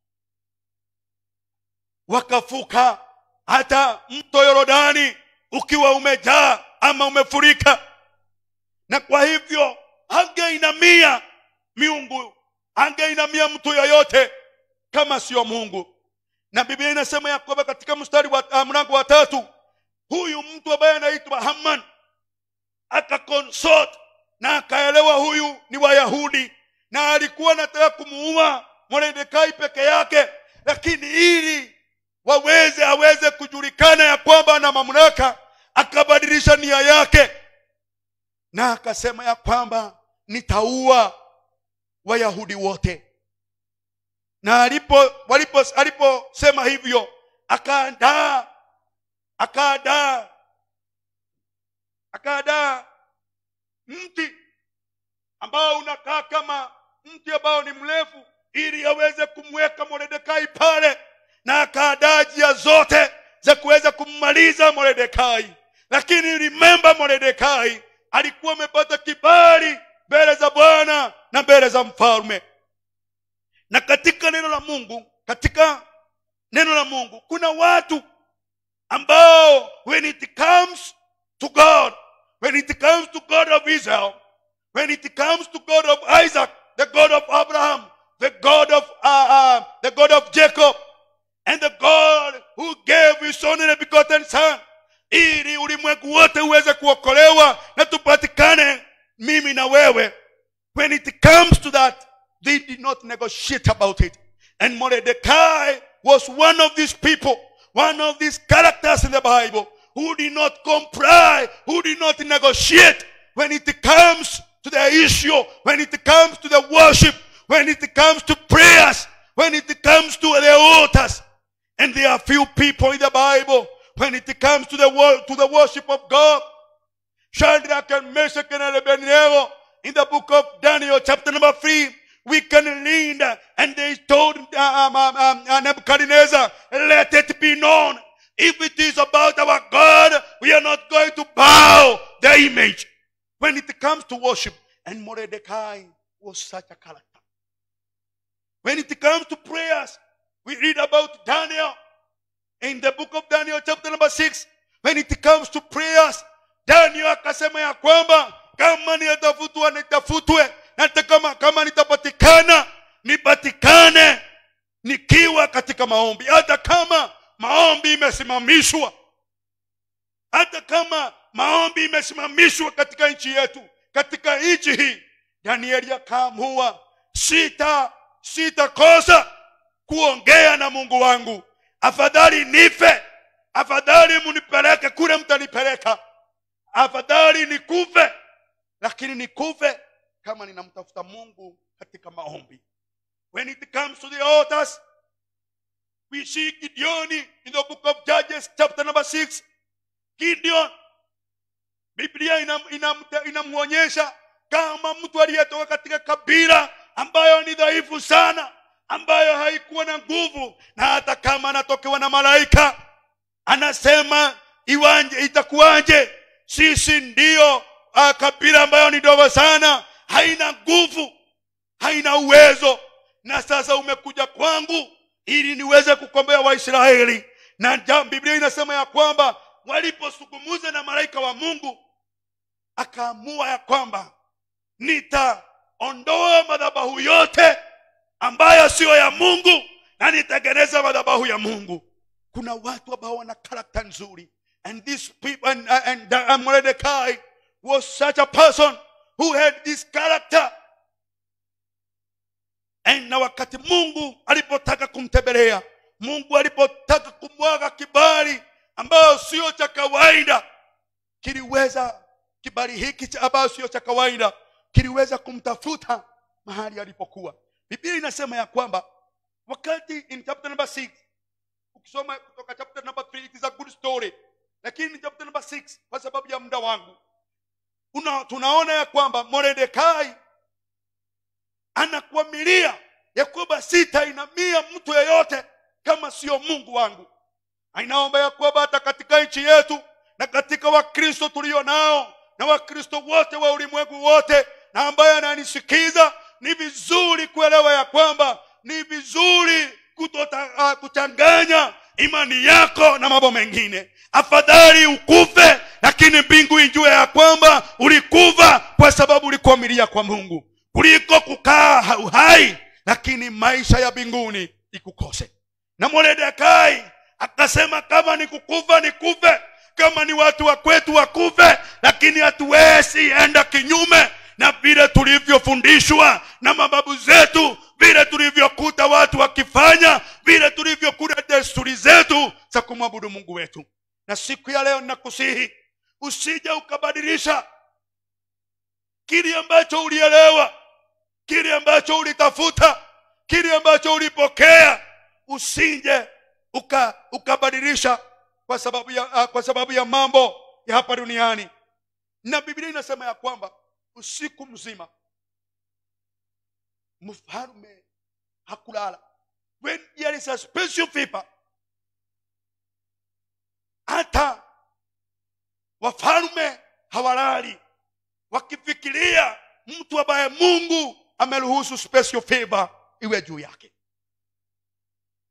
wakavuka hata mto yorodani ukiwa umejaa ama umefurika na kwa hivyo angeinamia miungu angeinamia mtu yoyote kama sio mungu na biblia inasema ya kwamba katika mstari wa uh, mlango wa tatu huyu mtu ambaye anaitwa haman akakonsort na akaelewa huyu ni wayahudi na alikuwa anataka kumuua moredekai peke yake lakini ili waweze aweze kujulikana ya kwamba ana mamlaka akabadilisha nia yake na akasema ya kwamba nitaua wayahudi wote na alipo walipo aliposema hivyo akaandaa akaandaa akaandaa mti ambao unakaa kama mti ambao ni mrefu ili aweze kumweka moredekai pale na akaadaa njia zote za kuweza kummaliza moredekai lakini remember moredekai alikuwa amepata kibali mbele za bwana na mbele za mfalme na katika neno la mungu katika neno la mungu kuna watu ambao when it comes to god when it comes to god of israel when it comes to god of isaac the god of abraham the god of uh, uh, the god of jacob and the god who gave his only begotten son ili ulimwengu wote uweze kuokolewa na tupatikane mimi na wewe when it comes to that they did not negotiate about it and mordecai was one of these people one of these characters in the bible who did not comply who did not negotiate when it comes to the issue when it comes to the worship when it comes to prayers when it comes to the altars and there are few people in the bible when it comes to the wor- to the worship of god Shadrach and Meshach and Abednego in the book of Daniel, chapter number three, we can read, uh, and they told uh, um, um, um, uh, Nebuchadnezzar, let it be known. If it is about our God, we are not going to bow the image. When it comes to worship, and Mordecai was such a character. When it comes to prayers, we read about Daniel in the book of Daniel, chapter number six. When it comes to prayers, Daniel akasema ya kwamba kama nitafutwa nitafutwe, na hata kama kama nitapatikana nipatikane nikiwa katika maombi, hata kama maombi imesimamishwa, hata kama maombi imesimamishwa katika nchi yetu, katika nchi hii, Danieli akaamua sita sitakosa kuongea na Mungu wangu, afadhali nife, afadhali munipeleke kule mtanipeleka afadhali nikufe lakini nikufe kama ninamtafuta mungu katika maombi when it comes to the altars we see gideon in the book of judges chapter number 6 gideon biblia inamwonyesha ina, ina, ina kama mtu aliyetoka katika kabila ambayo ni dhaifu sana ambayo haikuwa na nguvu na hata kama anatokewa na malaika anasema iwanje itakuwaje sisi ndiyo uh, kabila ambayo ni dogo sana haina nguvu haina uwezo na sasa umekuja kwangu ili niweze kukombea waisraeli na ja- biblia inasema ya kwamba walipozungumuza na malaika wa mungu akaamua ya kwamba nitaondoa madhabahu yote ambayo siyo ya mungu na nitengeneza madhabahu ya mungu kuna watu ambao wana karakta nzuri and this people and, and, and Mordecai was such a person who had this character and na wakati mungu alipotaka kumtembelea mungu alipotaka kumwaga kibali ambayo sio cha kawaida kiliweza kibali hiki cha ambayo sio cha kawaida kiliweza kumtafuta mahali alipokuwa biblia inasema ya kwamba wakati in chapter number 6 ukisoma kutoka chapter number 3 it is a good story lakini chapter number 6 kwa sababu ya muda wangu una, tunaona ya kwamba moredekai anakuamilia ya kwamba sitainamia mtu yeyote kama sio mungu wangu inaomba ya kwamba hata katika nchi yetu na katika wakristo tulio nao na wakristo wote wa ulimwengu wote na ambaye ananisikiza ni vizuri kuelewa ya kwamba ni vizuri kutota, uh, kuchanganya imani yako na mambo mengine afadhali ukufe lakini mbingu ijue ya kwamba ulikufa kwa sababu ulikuamilia kwa mungu kuliko kukaa uhai lakini maisha ya mbinguni ikukose na moredekai akasema kama ni kukufa nikufe kama ni watu wa kwetu wakufe lakini hatuwezi enda kinyume na vile tulivyofundishwa na mababu zetu vile tulivyokuta watu wakifanya vile tulivyokuta desturi zetu za kumwabudu mungu wetu na siku ya leo ninakusihi usije ukabadilisha kile ambacho ulielewa kile ambacho ulitafuta kile ambacho ulipokea usije uka ukabadilisha kwa sababu ya uh, kwa sababu ya mambo ya hapa duniani na biblia inasema ya kwamba usiku mzima mfalme hakulala when there is a special fever hata wafalme hawalali wakifikiria mtu ambaye mungu ameruhusu special favor iwe juu yake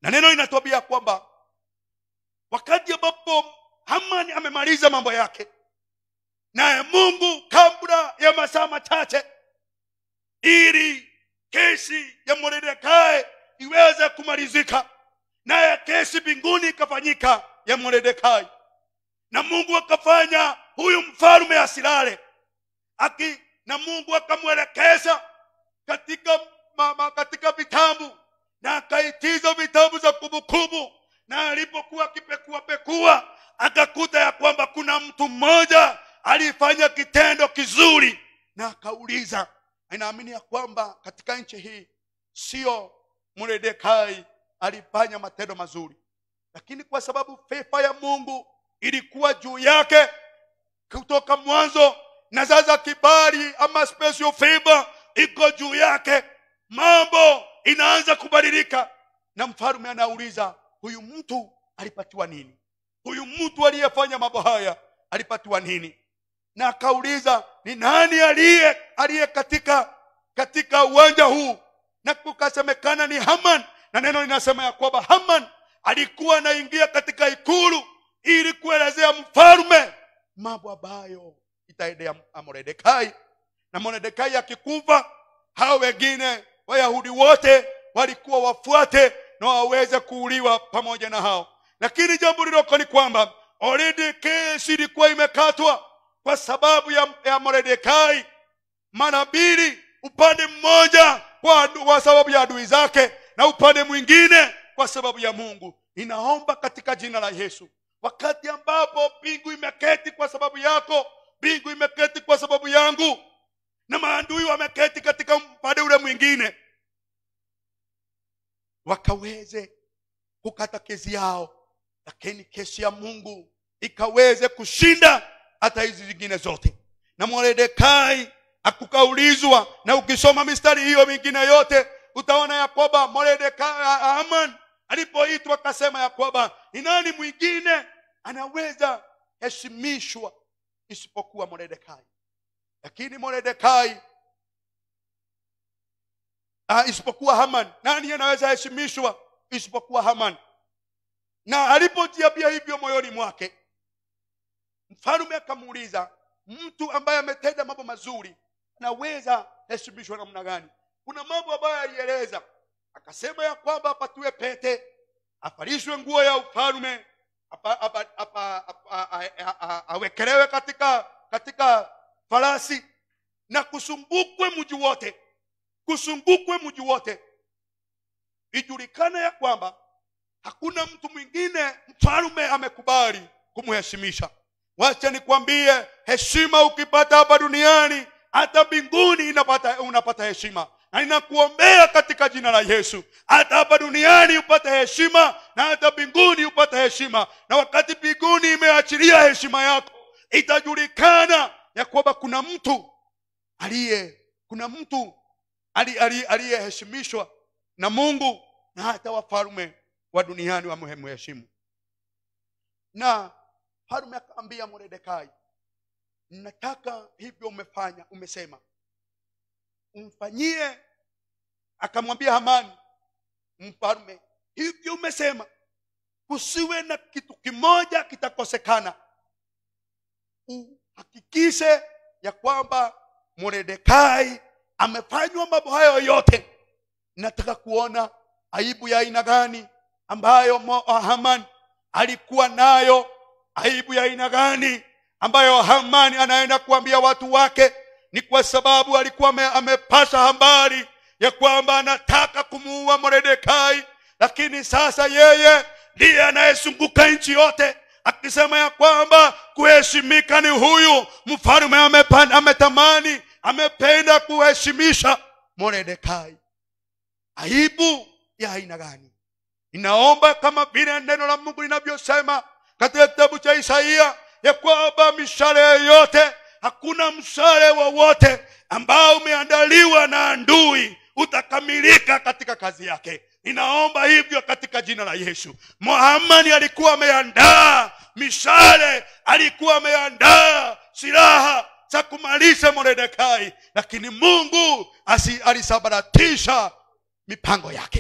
na neno linatuambia kwamba wakati ambapo hamani amemaliza mambo yake naye mungu kabla ya masaa machache ili kesi ya moredekai iweze kumalizika naye kesi mbinguni ikafanyika ya moredekai na mungu akafanya huyu mfalume asilale aki na mungu akamwelekeza katika mama katika vitabu na akaitiza vitabu za kumbukumbu na alipokuwa akipekua pekua akakuta ya kwamba kuna mtu mmoja alifanya kitendo kizuri na akauliza inaamini ya kwamba katika nchi hii sio mredekai alifanya matendo mazuri lakini kwa sababu fefa ya mungu ilikuwa juu yake kutoka mwanzo na sasa kibali ama special favor iko juu yake mambo inaanza kubadilika na mfalume anauliza huyu mtu alipatiwa nini huyu mtu aliyefanya mambo haya alipatiwa nini na akauliza ni nani aliye aliye katika katika uwanja huu na kukasemekana ni haman na neno linasema ya kwamba haman alikuwa anaingia katika ikulu ili kuelezea mfalume mambo ambayo itaendea moredekai na moredekai akikufa hao wengine wayahudi wote walikuwa wafuate na waweze kuuliwa pamoja na hao lakini jambo liloko ni kwamba already kesi ilikuwa imekatwa kwa sababu ya, ya moredekai mara mbili upande mmoja kwa, kwa sababu ya adui zake na upande mwingine kwa sababu ya mungu ninaomba katika jina la yesu wakati ambapo mbingu imeketi kwa sababu yako mbingu imeketi kwa sababu yangu na maandui wameketi katika upande ule mwingine wakaweze kukata kesi yao lakini kesi ya mungu ikaweze kushinda hata hizi zingine zote na moredekai akukaulizwa na ukisoma mistari hiyo mingine yote utaona ya kwamba moredekai aman alipoitwa akasema ya kwamba ni nani mwingine anaweza heshimishwa isipokuwa moredekai lakini moredekai uh, isipokuwa haman nani anaweza heshimishwa isipokuwa haman na alipojiambia hivyo moyoni mwake mfalume akamuuliza mtu ambaye ametenda mambo mazuri anaweza heshimishwa namna gani kuna mambo ambayo alieleza akasema ya kwamba apatiwe pete avalishwe nguo ya ufalume apa- apa- apa- apa- a- a- a- awekelewe katika katika farasi na kusumbukwe mji wote kusumbukwe mji wote ijulikane ya kwamba hakuna mtu mwingine mfalume amekubali kumheshimisha wacha nikwambie heshima ukipata hapa duniani hata mbinguni inapata, unapata heshima na ninakuombea katika jina la yesu hata hapa duniani upate heshima na hata mbinguni upate heshima na wakati mbinguni imeachilia heshima yako itajulikana ya kwamba kuna mtu aliye kuna mtu ali- ali- aliyeheshimishwa na mungu na hata wafalme wa duniani wamheshimu na falume akaambia moredekai nataka hivyo umefanya umesema umfanyie akamwambia hamani mfalme hivyo umesema kusiwe na kitu kimoja kitakosekana uhakikishe ya kwamba moredekai amefanywa mambo hayo yote nataka kuona aibu ya aina gani ambayo Mo- haman alikuwa nayo aibu ya aina gani ambayo hamani anaenda kuambia watu wake ni kwa sababu alikuwa ame, amepata habari ya kwamba anataka kumuua moredekai lakini sasa yeye ndiye anayezunguka nchi yote akisema ya kwamba kuheshimika ni huyu mfalume amepa- ametamani amependa kuheshimisha moredekai aibu ya aina gani inaomba kama vile neno la mungu linavyosema katika kitabu cha isaia ya kwamba mishale yoyote hakuna mshale wowote ambao umeandaliwa na andui utakamilika katika kazi yake ninaomba hivyo katika jina la yesu muhamani alikuwa ameandaa mishale alikuwa ameandaa silaha za kumalisha moredekai lakini mungu asi- alisabaratisha mipango yake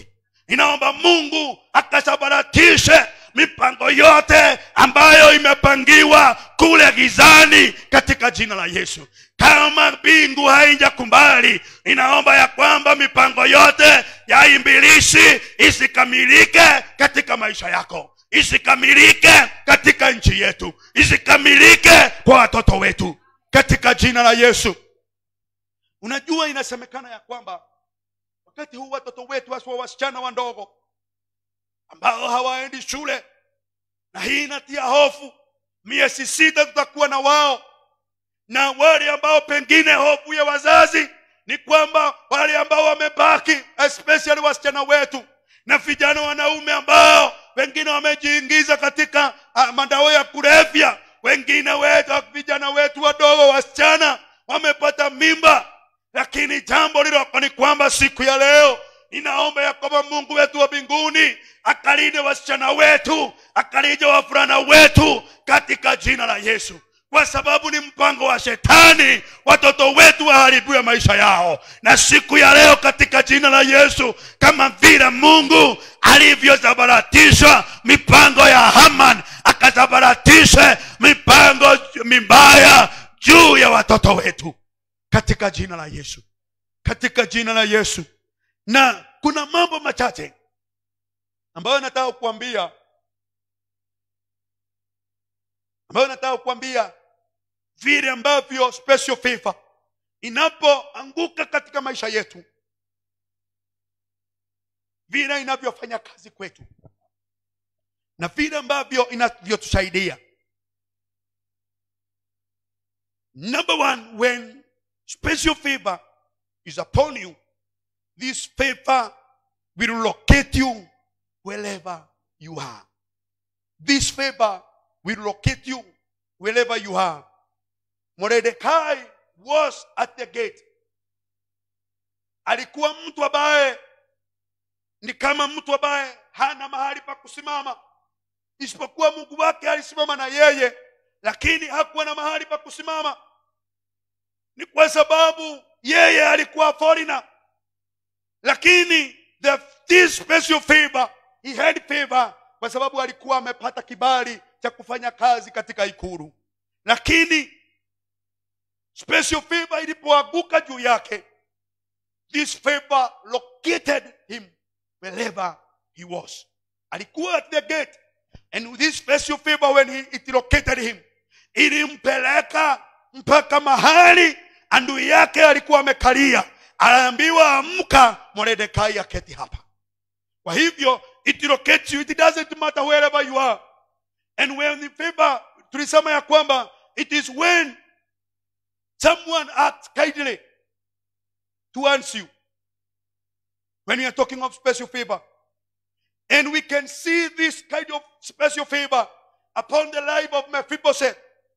inaomba mungu akasabaratishe mipango yote ambayo imepangiwa kule gizani katika jina la yesu kama mbingu haijakubali inaomba ya kwamba mipango yote ya imbilisi isikamilike katika maisha yako isikamilike katika nchi yetu isikamilike kwa watoto wetu katika jina la yesu unajua inasemekana ya kwamba wakati huu watoto wetu haswa wasichana wandogo ambao hawaendi shule na hii inatia hofu miezi sita tutakuwa na wao na wale ambao pengine hofu ya wazazi ni kwamba wale ambao wamebaki especially wasichana wetu na vijana wanaume ambao wengine wamejiingiza katika uh, madawa ya kulevya wengine wetu vijana wetu wadogo wasichana wamepata mimba lakini jambo liloko ni kwamba siku ya leo ninaomba ya kwamba mungu wetu wa mbinguni akalinde wasichana wetu akalinde wavulana wetu katika jina la yesu kwa sababu ni mpango wa shetani watoto wetu waharibiwe maisha yao na siku ya leo katika jina la yesu kama vile mungu alivyosabaratisha mipango ya haman akasabaratishe mipango mibaya juu ya watoto wetu katika jina la yesu katika jina la yesu na kuna mambo machache ambayo nataka kuambia ambayo nataka kuambia vile ambavyo special favor inapoanguka katika maisha yetu vile inavyofanya kazi kwetu na vile ambavyo inavyotusaidia number one when special favor is upon you this favor will locate you wherever you are this favor will locate you wherever you are Mordecai was at the gate alikuwa mtu ambaye ni kama mtu ambaye hana mahali pa kusimama isipokuwa mungu wake alisimama na yeye lakini hakuwa na mahali pa kusimama ni kwa sababu yeye alikuwa foreigner lakini the, this special favor he had favor kwa sababu alikuwa amepata kibali cha kufanya kazi katika ikulu lakini special favor ilipoanguka juu yake this favor located him wherever he was alikuwa at the gate and with this special favor when he, it located him ilimpeleka mpaka mahali andui yake alikuwa amekalia anaambiwa amka moredekai aketi hapa kwa hivyo it locates you it doesn't matter wherever you are and when the favor tulisema ya kwamba it is when someone acts kindly towards you when we are talking of special favor and we can see this kind of special favor upon the life of Mephibosheth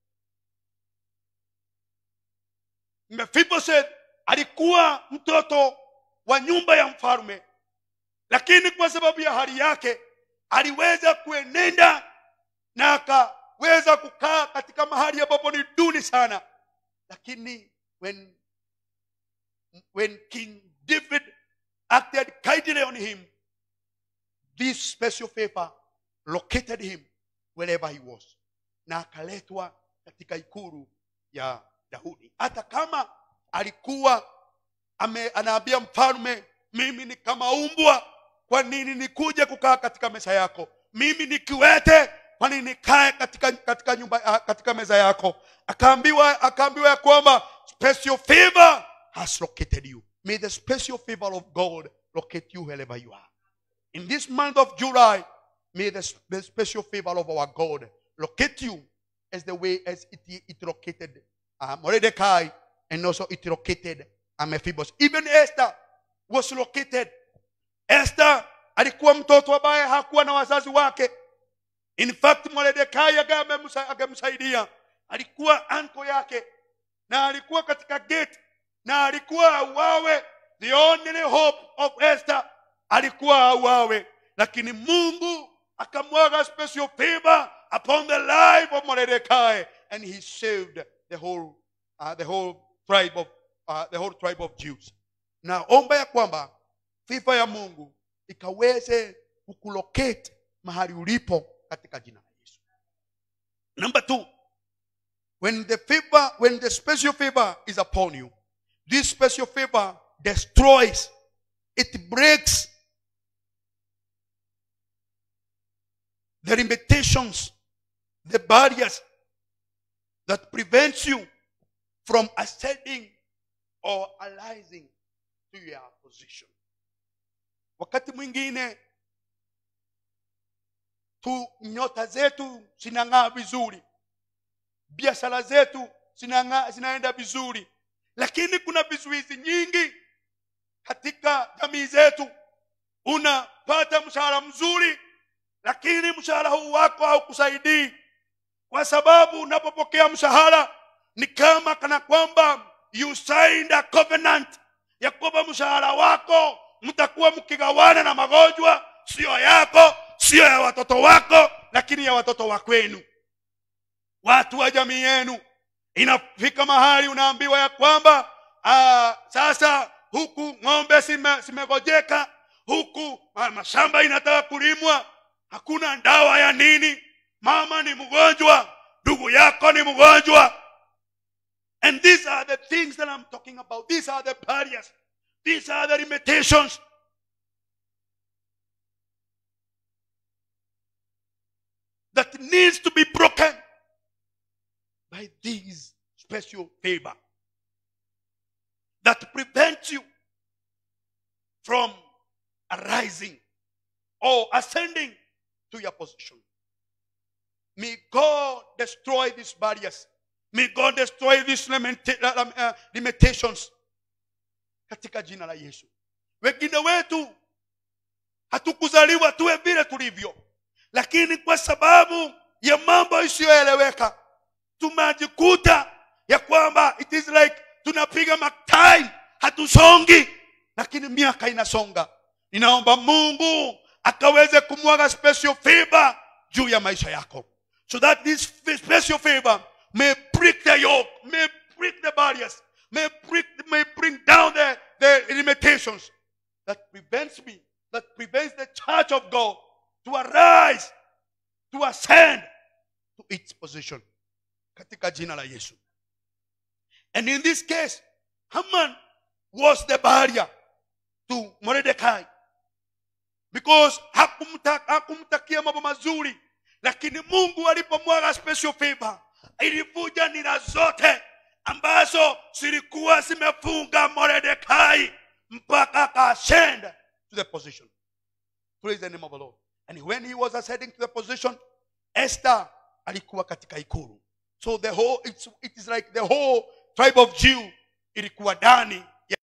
Mephibosheth alikuwa mtoto wa nyumba ya mfalme lakini kwa sababu ya hali yake aliweza kuenenda na akaweza kukaa katika mahali ambapo ni duni sana lakini when when king david acted kindly on him this special favor located him wherever he was na akaletwa katika ikulu ya daudi hata kama alikuwa ame, anaambia mfalme mimi ni kama umbwa kwa nini nikuje kukaa katika meza yako mimi ni kiwete kwa nini nikae katika, katika nyumba ah, katika meza yako akaambiwa akaambiwa ya kwamba special favor has located you may the special favor of god locate you wherever you are in this month of july may the, sp- the special favor of our god locate you as the way as it, it located uh, mordecai and also it located uh, Mephibosheth. even esther was located esther alikuwa mtoto ambaye hakuwa na wazazi wake in fact mordekai agaye amemsa- akamsaidia alikuwa anko yake na alikuwa katika gate na alikuwa auawe the only hope of esther alikuwa auawe lakini mungu akamwaga special favor upon the life of Mordecai and he saved the whole uh, the whole tribe of uh, the whole tribe of Jews naomba ya kwamba fifa ya mungu ikaweze kukulocate mahali ulipo katika jina la yesu number two when the favor when the special favor is upon you this special favor destroys it breaks the limitations the barriers that prevents you from ascending or arising to your position wakati mwingine tu nyota zetu zinang'aa vizuri biashara zetu zinang'aa zinaenda vizuri lakini kuna vizuizi nyingi katika jamii zetu unapata mshahara mzuri lakini mshahara huu wako haukusaidii kwa sababu unapopokea mshahara ni kama kana kwamba you signed a covenant ya kwamba mshahara wako mtakuwa mkigawana na magonjwa siyo yako siyo ya watoto wako lakini ya watoto wa kwenu watu wa jamii yenu inafika mahali unaambiwa ya kwamba aa, sasa huku ng'ombe zime- zimegojeka huku ah, mashamba inataka kulimwa hakuna dawa ya nini mama ni mgonjwa ndugu yako ni mgonjwa and these are the things that i'm talking about these are the barriers these are the limitations that needs to be broken by this special favor that prevents you from arising or ascending to your position. May God destroy these barriers. May God destroy these limita- uh, um, uh, limitations katika jina la Yesu. Wengine wetu hatukuzaliwa tuwe vile tulivyo, lakini kwa sababu ya mambo isiyoeleweka tumejikuta ya kwamba it is like tunapiga maktai hatusongi lakini miaka inasonga ninaomba mungu akaweze kumwaga special favor juu ya maisha yako so that this special favor may break the yoke may break the barriers may break may bring down the, the limitations that prevents me that prevents the church of god to arise to ascend to its position katika jina la yesu and in this case haman was the barrier to mordecai because hakumta- hakumtakia mambo mazuri lakini mungu alipomwaga special favor ilivuja nira zote ambazo zilikuwa zimefunga mordecai mpaka akascend to the position praise the name of the lord and when he was ascending to the position esther alikuwa katika ikulu so the whole it's, it is like the whole tribe of jew ilikuwa ndani ya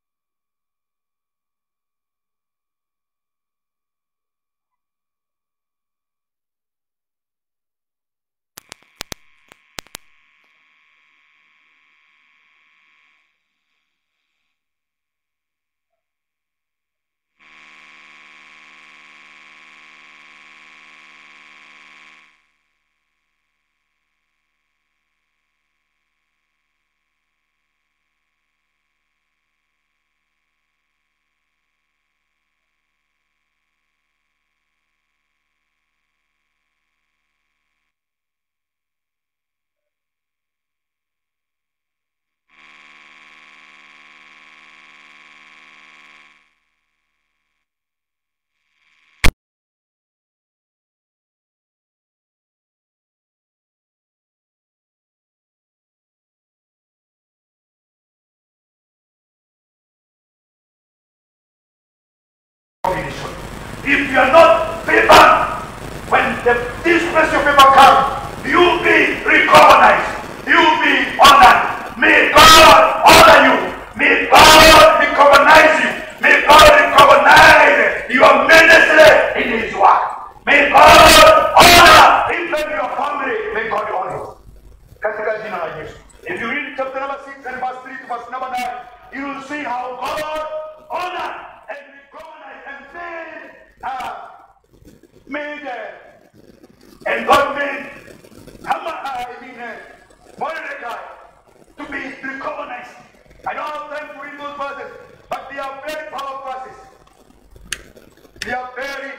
If you are not favored, when the, this special favor comes, you will be recognized. You will be honored. May God honor you. May God recognize you. May God recognize your ministry in His work. May God honor even your family. May God honor you. Katika jina la Yesu. If you read chapter number 6 and verse 3 to verse number 9, you will see how God honored and recognized and made, uh, made uh, and God made Haman, uh, I mean, uh, Mordecai to be recognized. I don't have time to read those verses, but they are very powerful verses. They are very,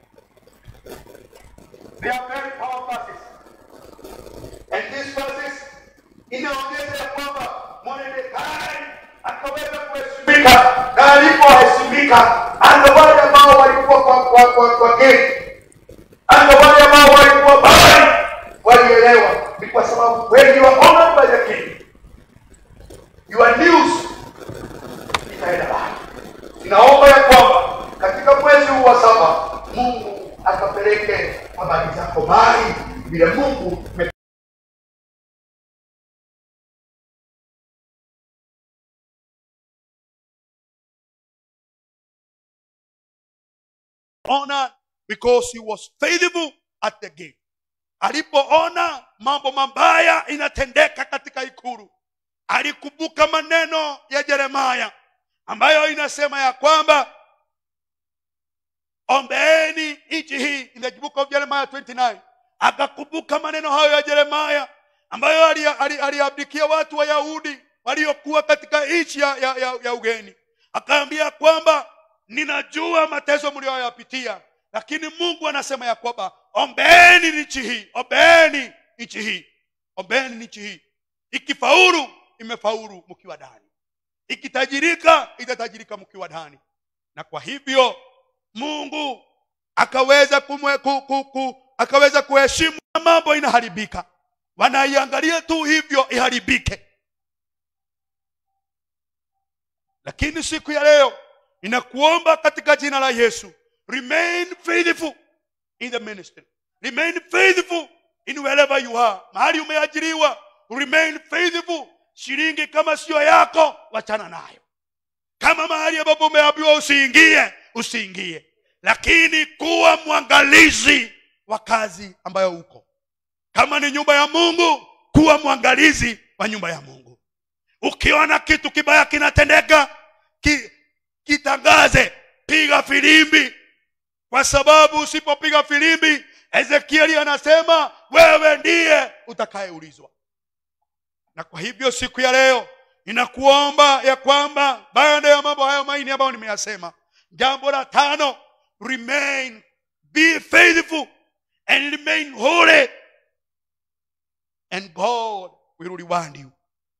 they are very powerful verses. And these verses inaonyesha ya kwamba Mordekai akaweza kuheshimika na alipoheshimika, hata wale ambao walikuwa kwa kwa kwa, kwa geti, hata wale ambao walikuwa bali walielewa, ni kwa sababu when you are honored by the king, your news itaenda mbali. Ninaomba ya kwamba katika mwezi huu wa saba Mungu akapeleke habari zako mbali vile Mungu ame- honor because he was faithful at the gate alipoona mambo mabaya inatendeka katika ikulu alikumbuka maneno ya jeremaya ambayo inasema ya kwamba ombeeni nchi hii in the book of jeremiah 29 akakumbuka maneno hayo ya jeremaya ambayo ali- ali- aliabdikia watu wa yahudi waliokuwa katika nchi ya, ya, ya, ya ugeni akaambia kwamba ninajua mateso mlioyapitia lakini mungu anasema ya kwamba ombeeni nchi hii ombeeni nchi hii ombeeni nchi hii ikifaulu imefaulu mkiwa ndani ikitajirika itatajirika mkiwa ndani na kwa hivyo mungu akaweza kumwe, ku, ku, ku, akaweza kuheshimu na mambo inaharibika wanaiangalia tu hivyo iharibike lakini siku ya leo ninakuomba katika jina la yesu remain faithful in the ministry remain faithful in wherever you are mahali umeajiriwa remain faithful shilingi kama sio yako wachana nayo kama mahali ambapo umeambiwa usiingie usiingie lakini kuwa mwangalizi wa kazi ambayo uko kama ni nyumba ya mungu kuwa mwangalizi wa nyumba ya mungu ukiona kitu kibaya kinatendeka ki, kitangaze piga filimbi kwa sababu usipopiga filimbi ezekieli anasema wewe ndiye utakayeulizwa na kwa hivyo siku ya leo ninakuomba ya kwamba baada ya mambo hayo maini ambayo nimeyasema jambo la tano remain be faithful and remain holy and god will reward you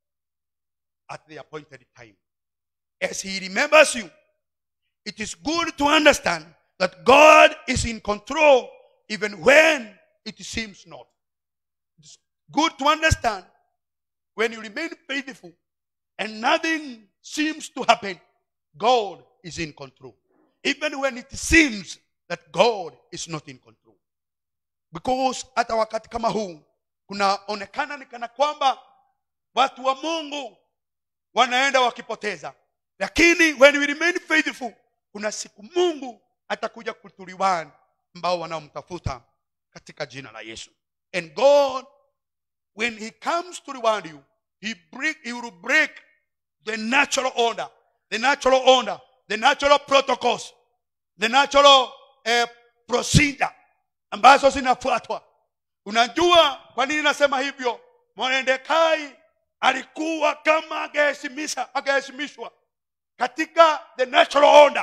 at the appointed time as he remembers you it is good to understand that god is in control even when it seems not it's good to understand when you remain faithful and nothing seems to happen, God is in control. Even when it seems that God is not in control. Because hata wakati kama huu kunaonekana ni kana kwamba watu wa Mungu wanaenda wakipoteza, lakini when we remain faithful, kuna siku Mungu atakuja kutuliwani ambao wanaomtafuta katika jina la Yesu. And God when he comes to reward you, he break, he will break the natural order, the natural order, the natural protocols, the natural eh, procedure ambazo zinafuatwa. Unajua kwa nini nasema hivyo? Mordekai alikuwa kama angeheshimisha angeheshimishwa katika the natural order,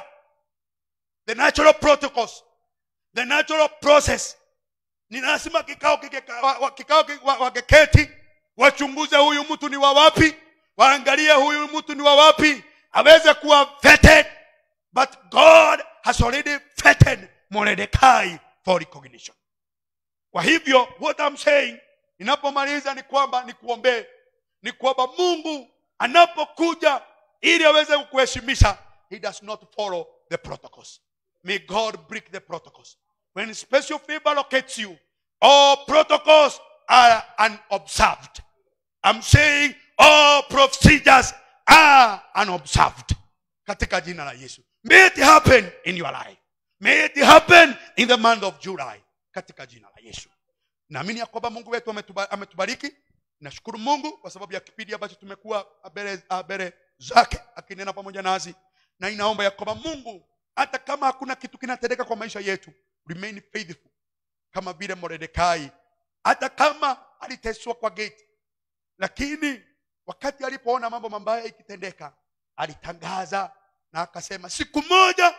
the natural protocols, the natural process ni lazima kikao kike- wa- wa- kikao ki- wa- wakeketi wachunguze huyu mtu ni wa wapi waangalie huyu mtu ni wa wapi aweze kuwa vetted but god has already vetted Mordecai for recognition kwa hivyo what I'm saying ninapomaliza ni kwamba nikuombee ni kwamba mungu anapokuja ili aweze kukuheshimisha he does not follow the protocols may god break the protocols when special favor locates you all protocols are unobserved i'm saying all procedures are unobserved katika jina la yesu may it happen in your life may it happen in the month of july katika jina la yesu naamini ya kwamba mungu wetu ametuba- ametubariki nashukuru mungu kwa sababu ya kipindi ambacho tumekuwa mbele mbele zake akinena pamoja nasi na inaomba ya kwamba mungu hata kama hakuna kitu kinatendeka kwa maisha yetu remain faithful kama vile moredekai hata kama aliteswa kwa geti lakini wakati alipoona mambo mabaya ikitendeka alitangaza na akasema siku moja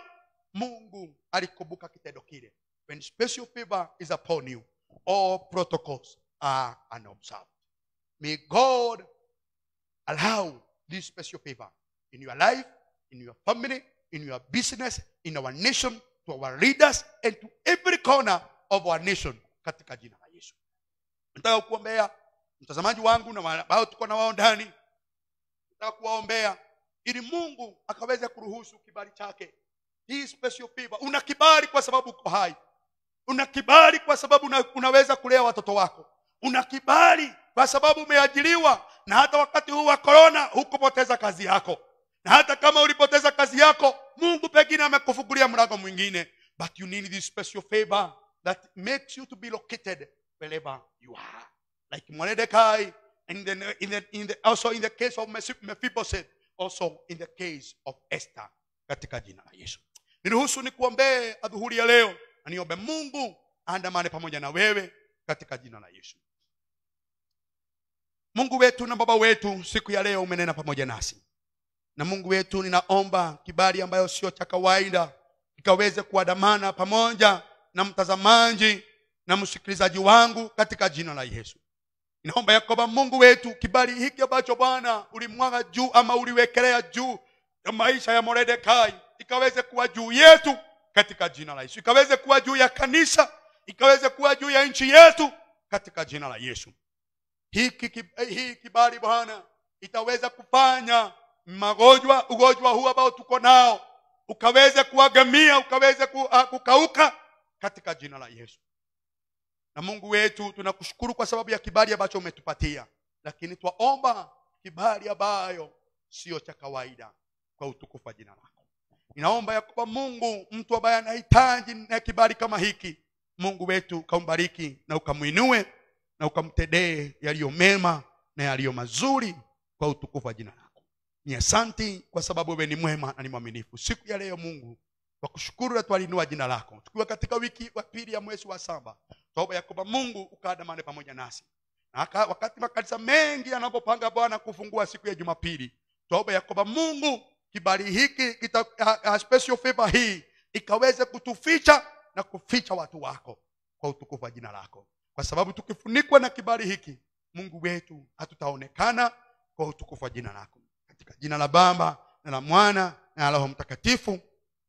mungu alikumbuka kitendo kile when special favor is upon you all protocols are unobserved may god allow this special favor in your life in your family in your business in our nation to our leaders and to every corner of our nation katika jina la yesu nataka kuombea mtazamaji wangu na wale ambao tuko na wao ndani nataka kuwaombea ili mungu akaweze kuruhusu kibali chake hii special favor una kibali kwa sababu uko hai una kibali kwa sababu una, unaweza kulea watoto wako una kibali kwa sababu umeajiriwa na hata wakati huu wa korona hukupoteza kazi yako na hata kama ulipoteza kazi yako mungu pengine amekufungulia mlango mwingine but you need this special favor that makes you to be located wherever you are like Mordecai in the, in the, in the, also in the case of Mephi- Mephibosheth also in the case of Esther katika jina la Yesu niruhusu nikuombee adhuhuri ya leo na niombe Mungu aandamane pamoja na wewe katika jina la Yesu Mungu wetu na Baba wetu siku ya leo umenena pamoja nasi na Mungu wetu ninaomba kibali ambayo sio cha kawaida ikaweze kuandamana pamoja na mtazamaji na msikilizaji wangu katika jina la Yesu inaomba ya kwamba mungu wetu kibali hiki ambacho bwana ulimwaga juu ama uliwekelea juu ya maisha ya moredekai ikaweze kuwa juu yetu katika jina la yesu ikaweze kuwa juu ya kanisa ikaweze kuwa juu ya nchi yetu katika jina la yesu hiki ki- eh, hii kibali bwana itaweza kufanya magonjwa ugonjwa huu ambao tuko nao ukaweze kuagamia ukaweze ku, ah, kukauka katika jina la yesu na mungu wetu tunakushukuru kwa sababu ya kibali ambacho umetupatia lakini twaomba kibali ambayo sio cha kawaida kwa utukufu wa jina lako ninaomba ya kwamba mungu mtu ambaye anahitaji na kibali kama hiki mungu wetu ukambariki na ukamwinue na ukamtendee yaliyo mema na yaliyo mazuri kwa utukufu wa jina lako ni asanti kwa sababu wewe ni mwema na ni mwaminifu siku ya leo mungu kwa kushukuru na twalinua jina lako tukiwa katika wiki wa pili ya mwezi wa saba toba ya kwamba mungu ukaandamane pamoja nasi na haka- wakati makanisa mengi yanapopanga bwana kufungua siku ya jumapili toba ya kwamba mungu kibali hiki kita, a, a special favor hii ikaweze kutuficha na kuficha watu wako kwa utukufu wa jina lako kwa sababu tukifunikwa na kibali hiki mungu wetu hatutaonekana kwa utukufu wa jina lako katika jina la baba na la mwana na la roho mtakatifu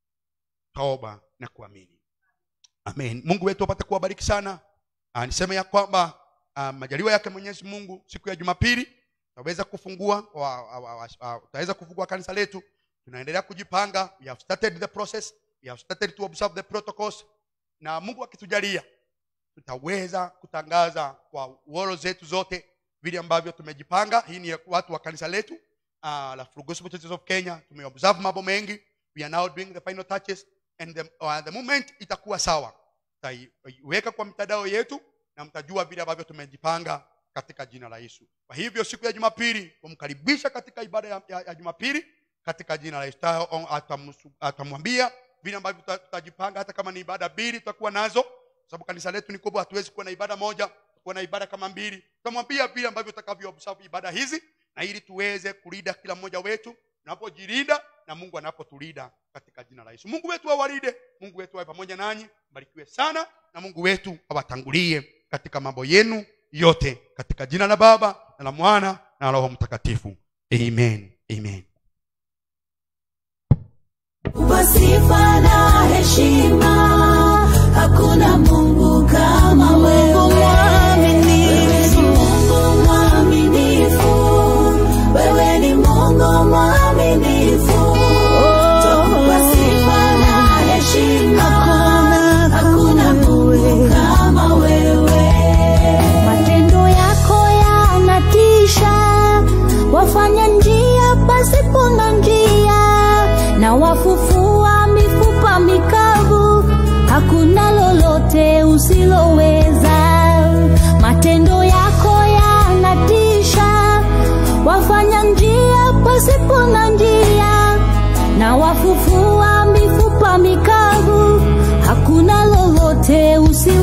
toba na kuamini amen mungu wetu apate kuwabariki sana uh, niseme ya kwamba uh, majaliwa yake mwenyezi mungu siku ya jumapili tutaweza kufungua wa- wa- wa- wa- tutaweza kufungua kanisa letu tunaendelea kujipanga we have started the process we have started to observe the protocols na mungu akitujalia tutaweza kutangaza kwa woro zetu zote vile ambavyo tumejipanga hii ni ya watu wa kanisa letu uh, la Full Gospel Churches of kenya tumeobserve mambo mengi we are now doing the final touches and the, uh, the moment itakuwa sawa tutaiweka kwa mitandao yetu na mtajua vile ambavyo tumejipanga katika jina la yesu kwa hivyo siku ya jumapili tumkaribisha katika ibada ya, ya, ya jumapili katika jina la yesu Ta- on- atamusu- atamwambia vile ambavyo tuta- tutajipanga hata kama ni ibada mbili tutakuwa nazo kwa sababu kanisa letu ni kubwa hatuwezi kuwa na ibada moja kuwa na ibada kama mbili tutamwambia vile ambavyo utakavyo observe ibada hizi na ili tuweze kulinda kila mmoja wetu tunapojilinda na mungu anapotulinda katika jina la yesu mungu wetu awalinde mungu wetu awe pamoja nanyi mbarikiwe sana na mungu wetu awatangulie katika mambo yenu yote katika jina la baba na la mwana na roho mtakatifu amen amen Kwa sifa na heshima, hakuna Mungu kama wewe. Wewe ni Mungu mwaminifu, wewe ni Mungu mwaminifu. Kwa sifa na heshima, hakuna Mungu kama wewe. matendo yako yanatisha wafanya njia pasipo na njia na wafufua mifupa mikavu hakuna lolote usiloweza matendo yako yanatisha wafanya njia pasipo na njia na wafufua mifupa mikavu hakuna lolote usiloweza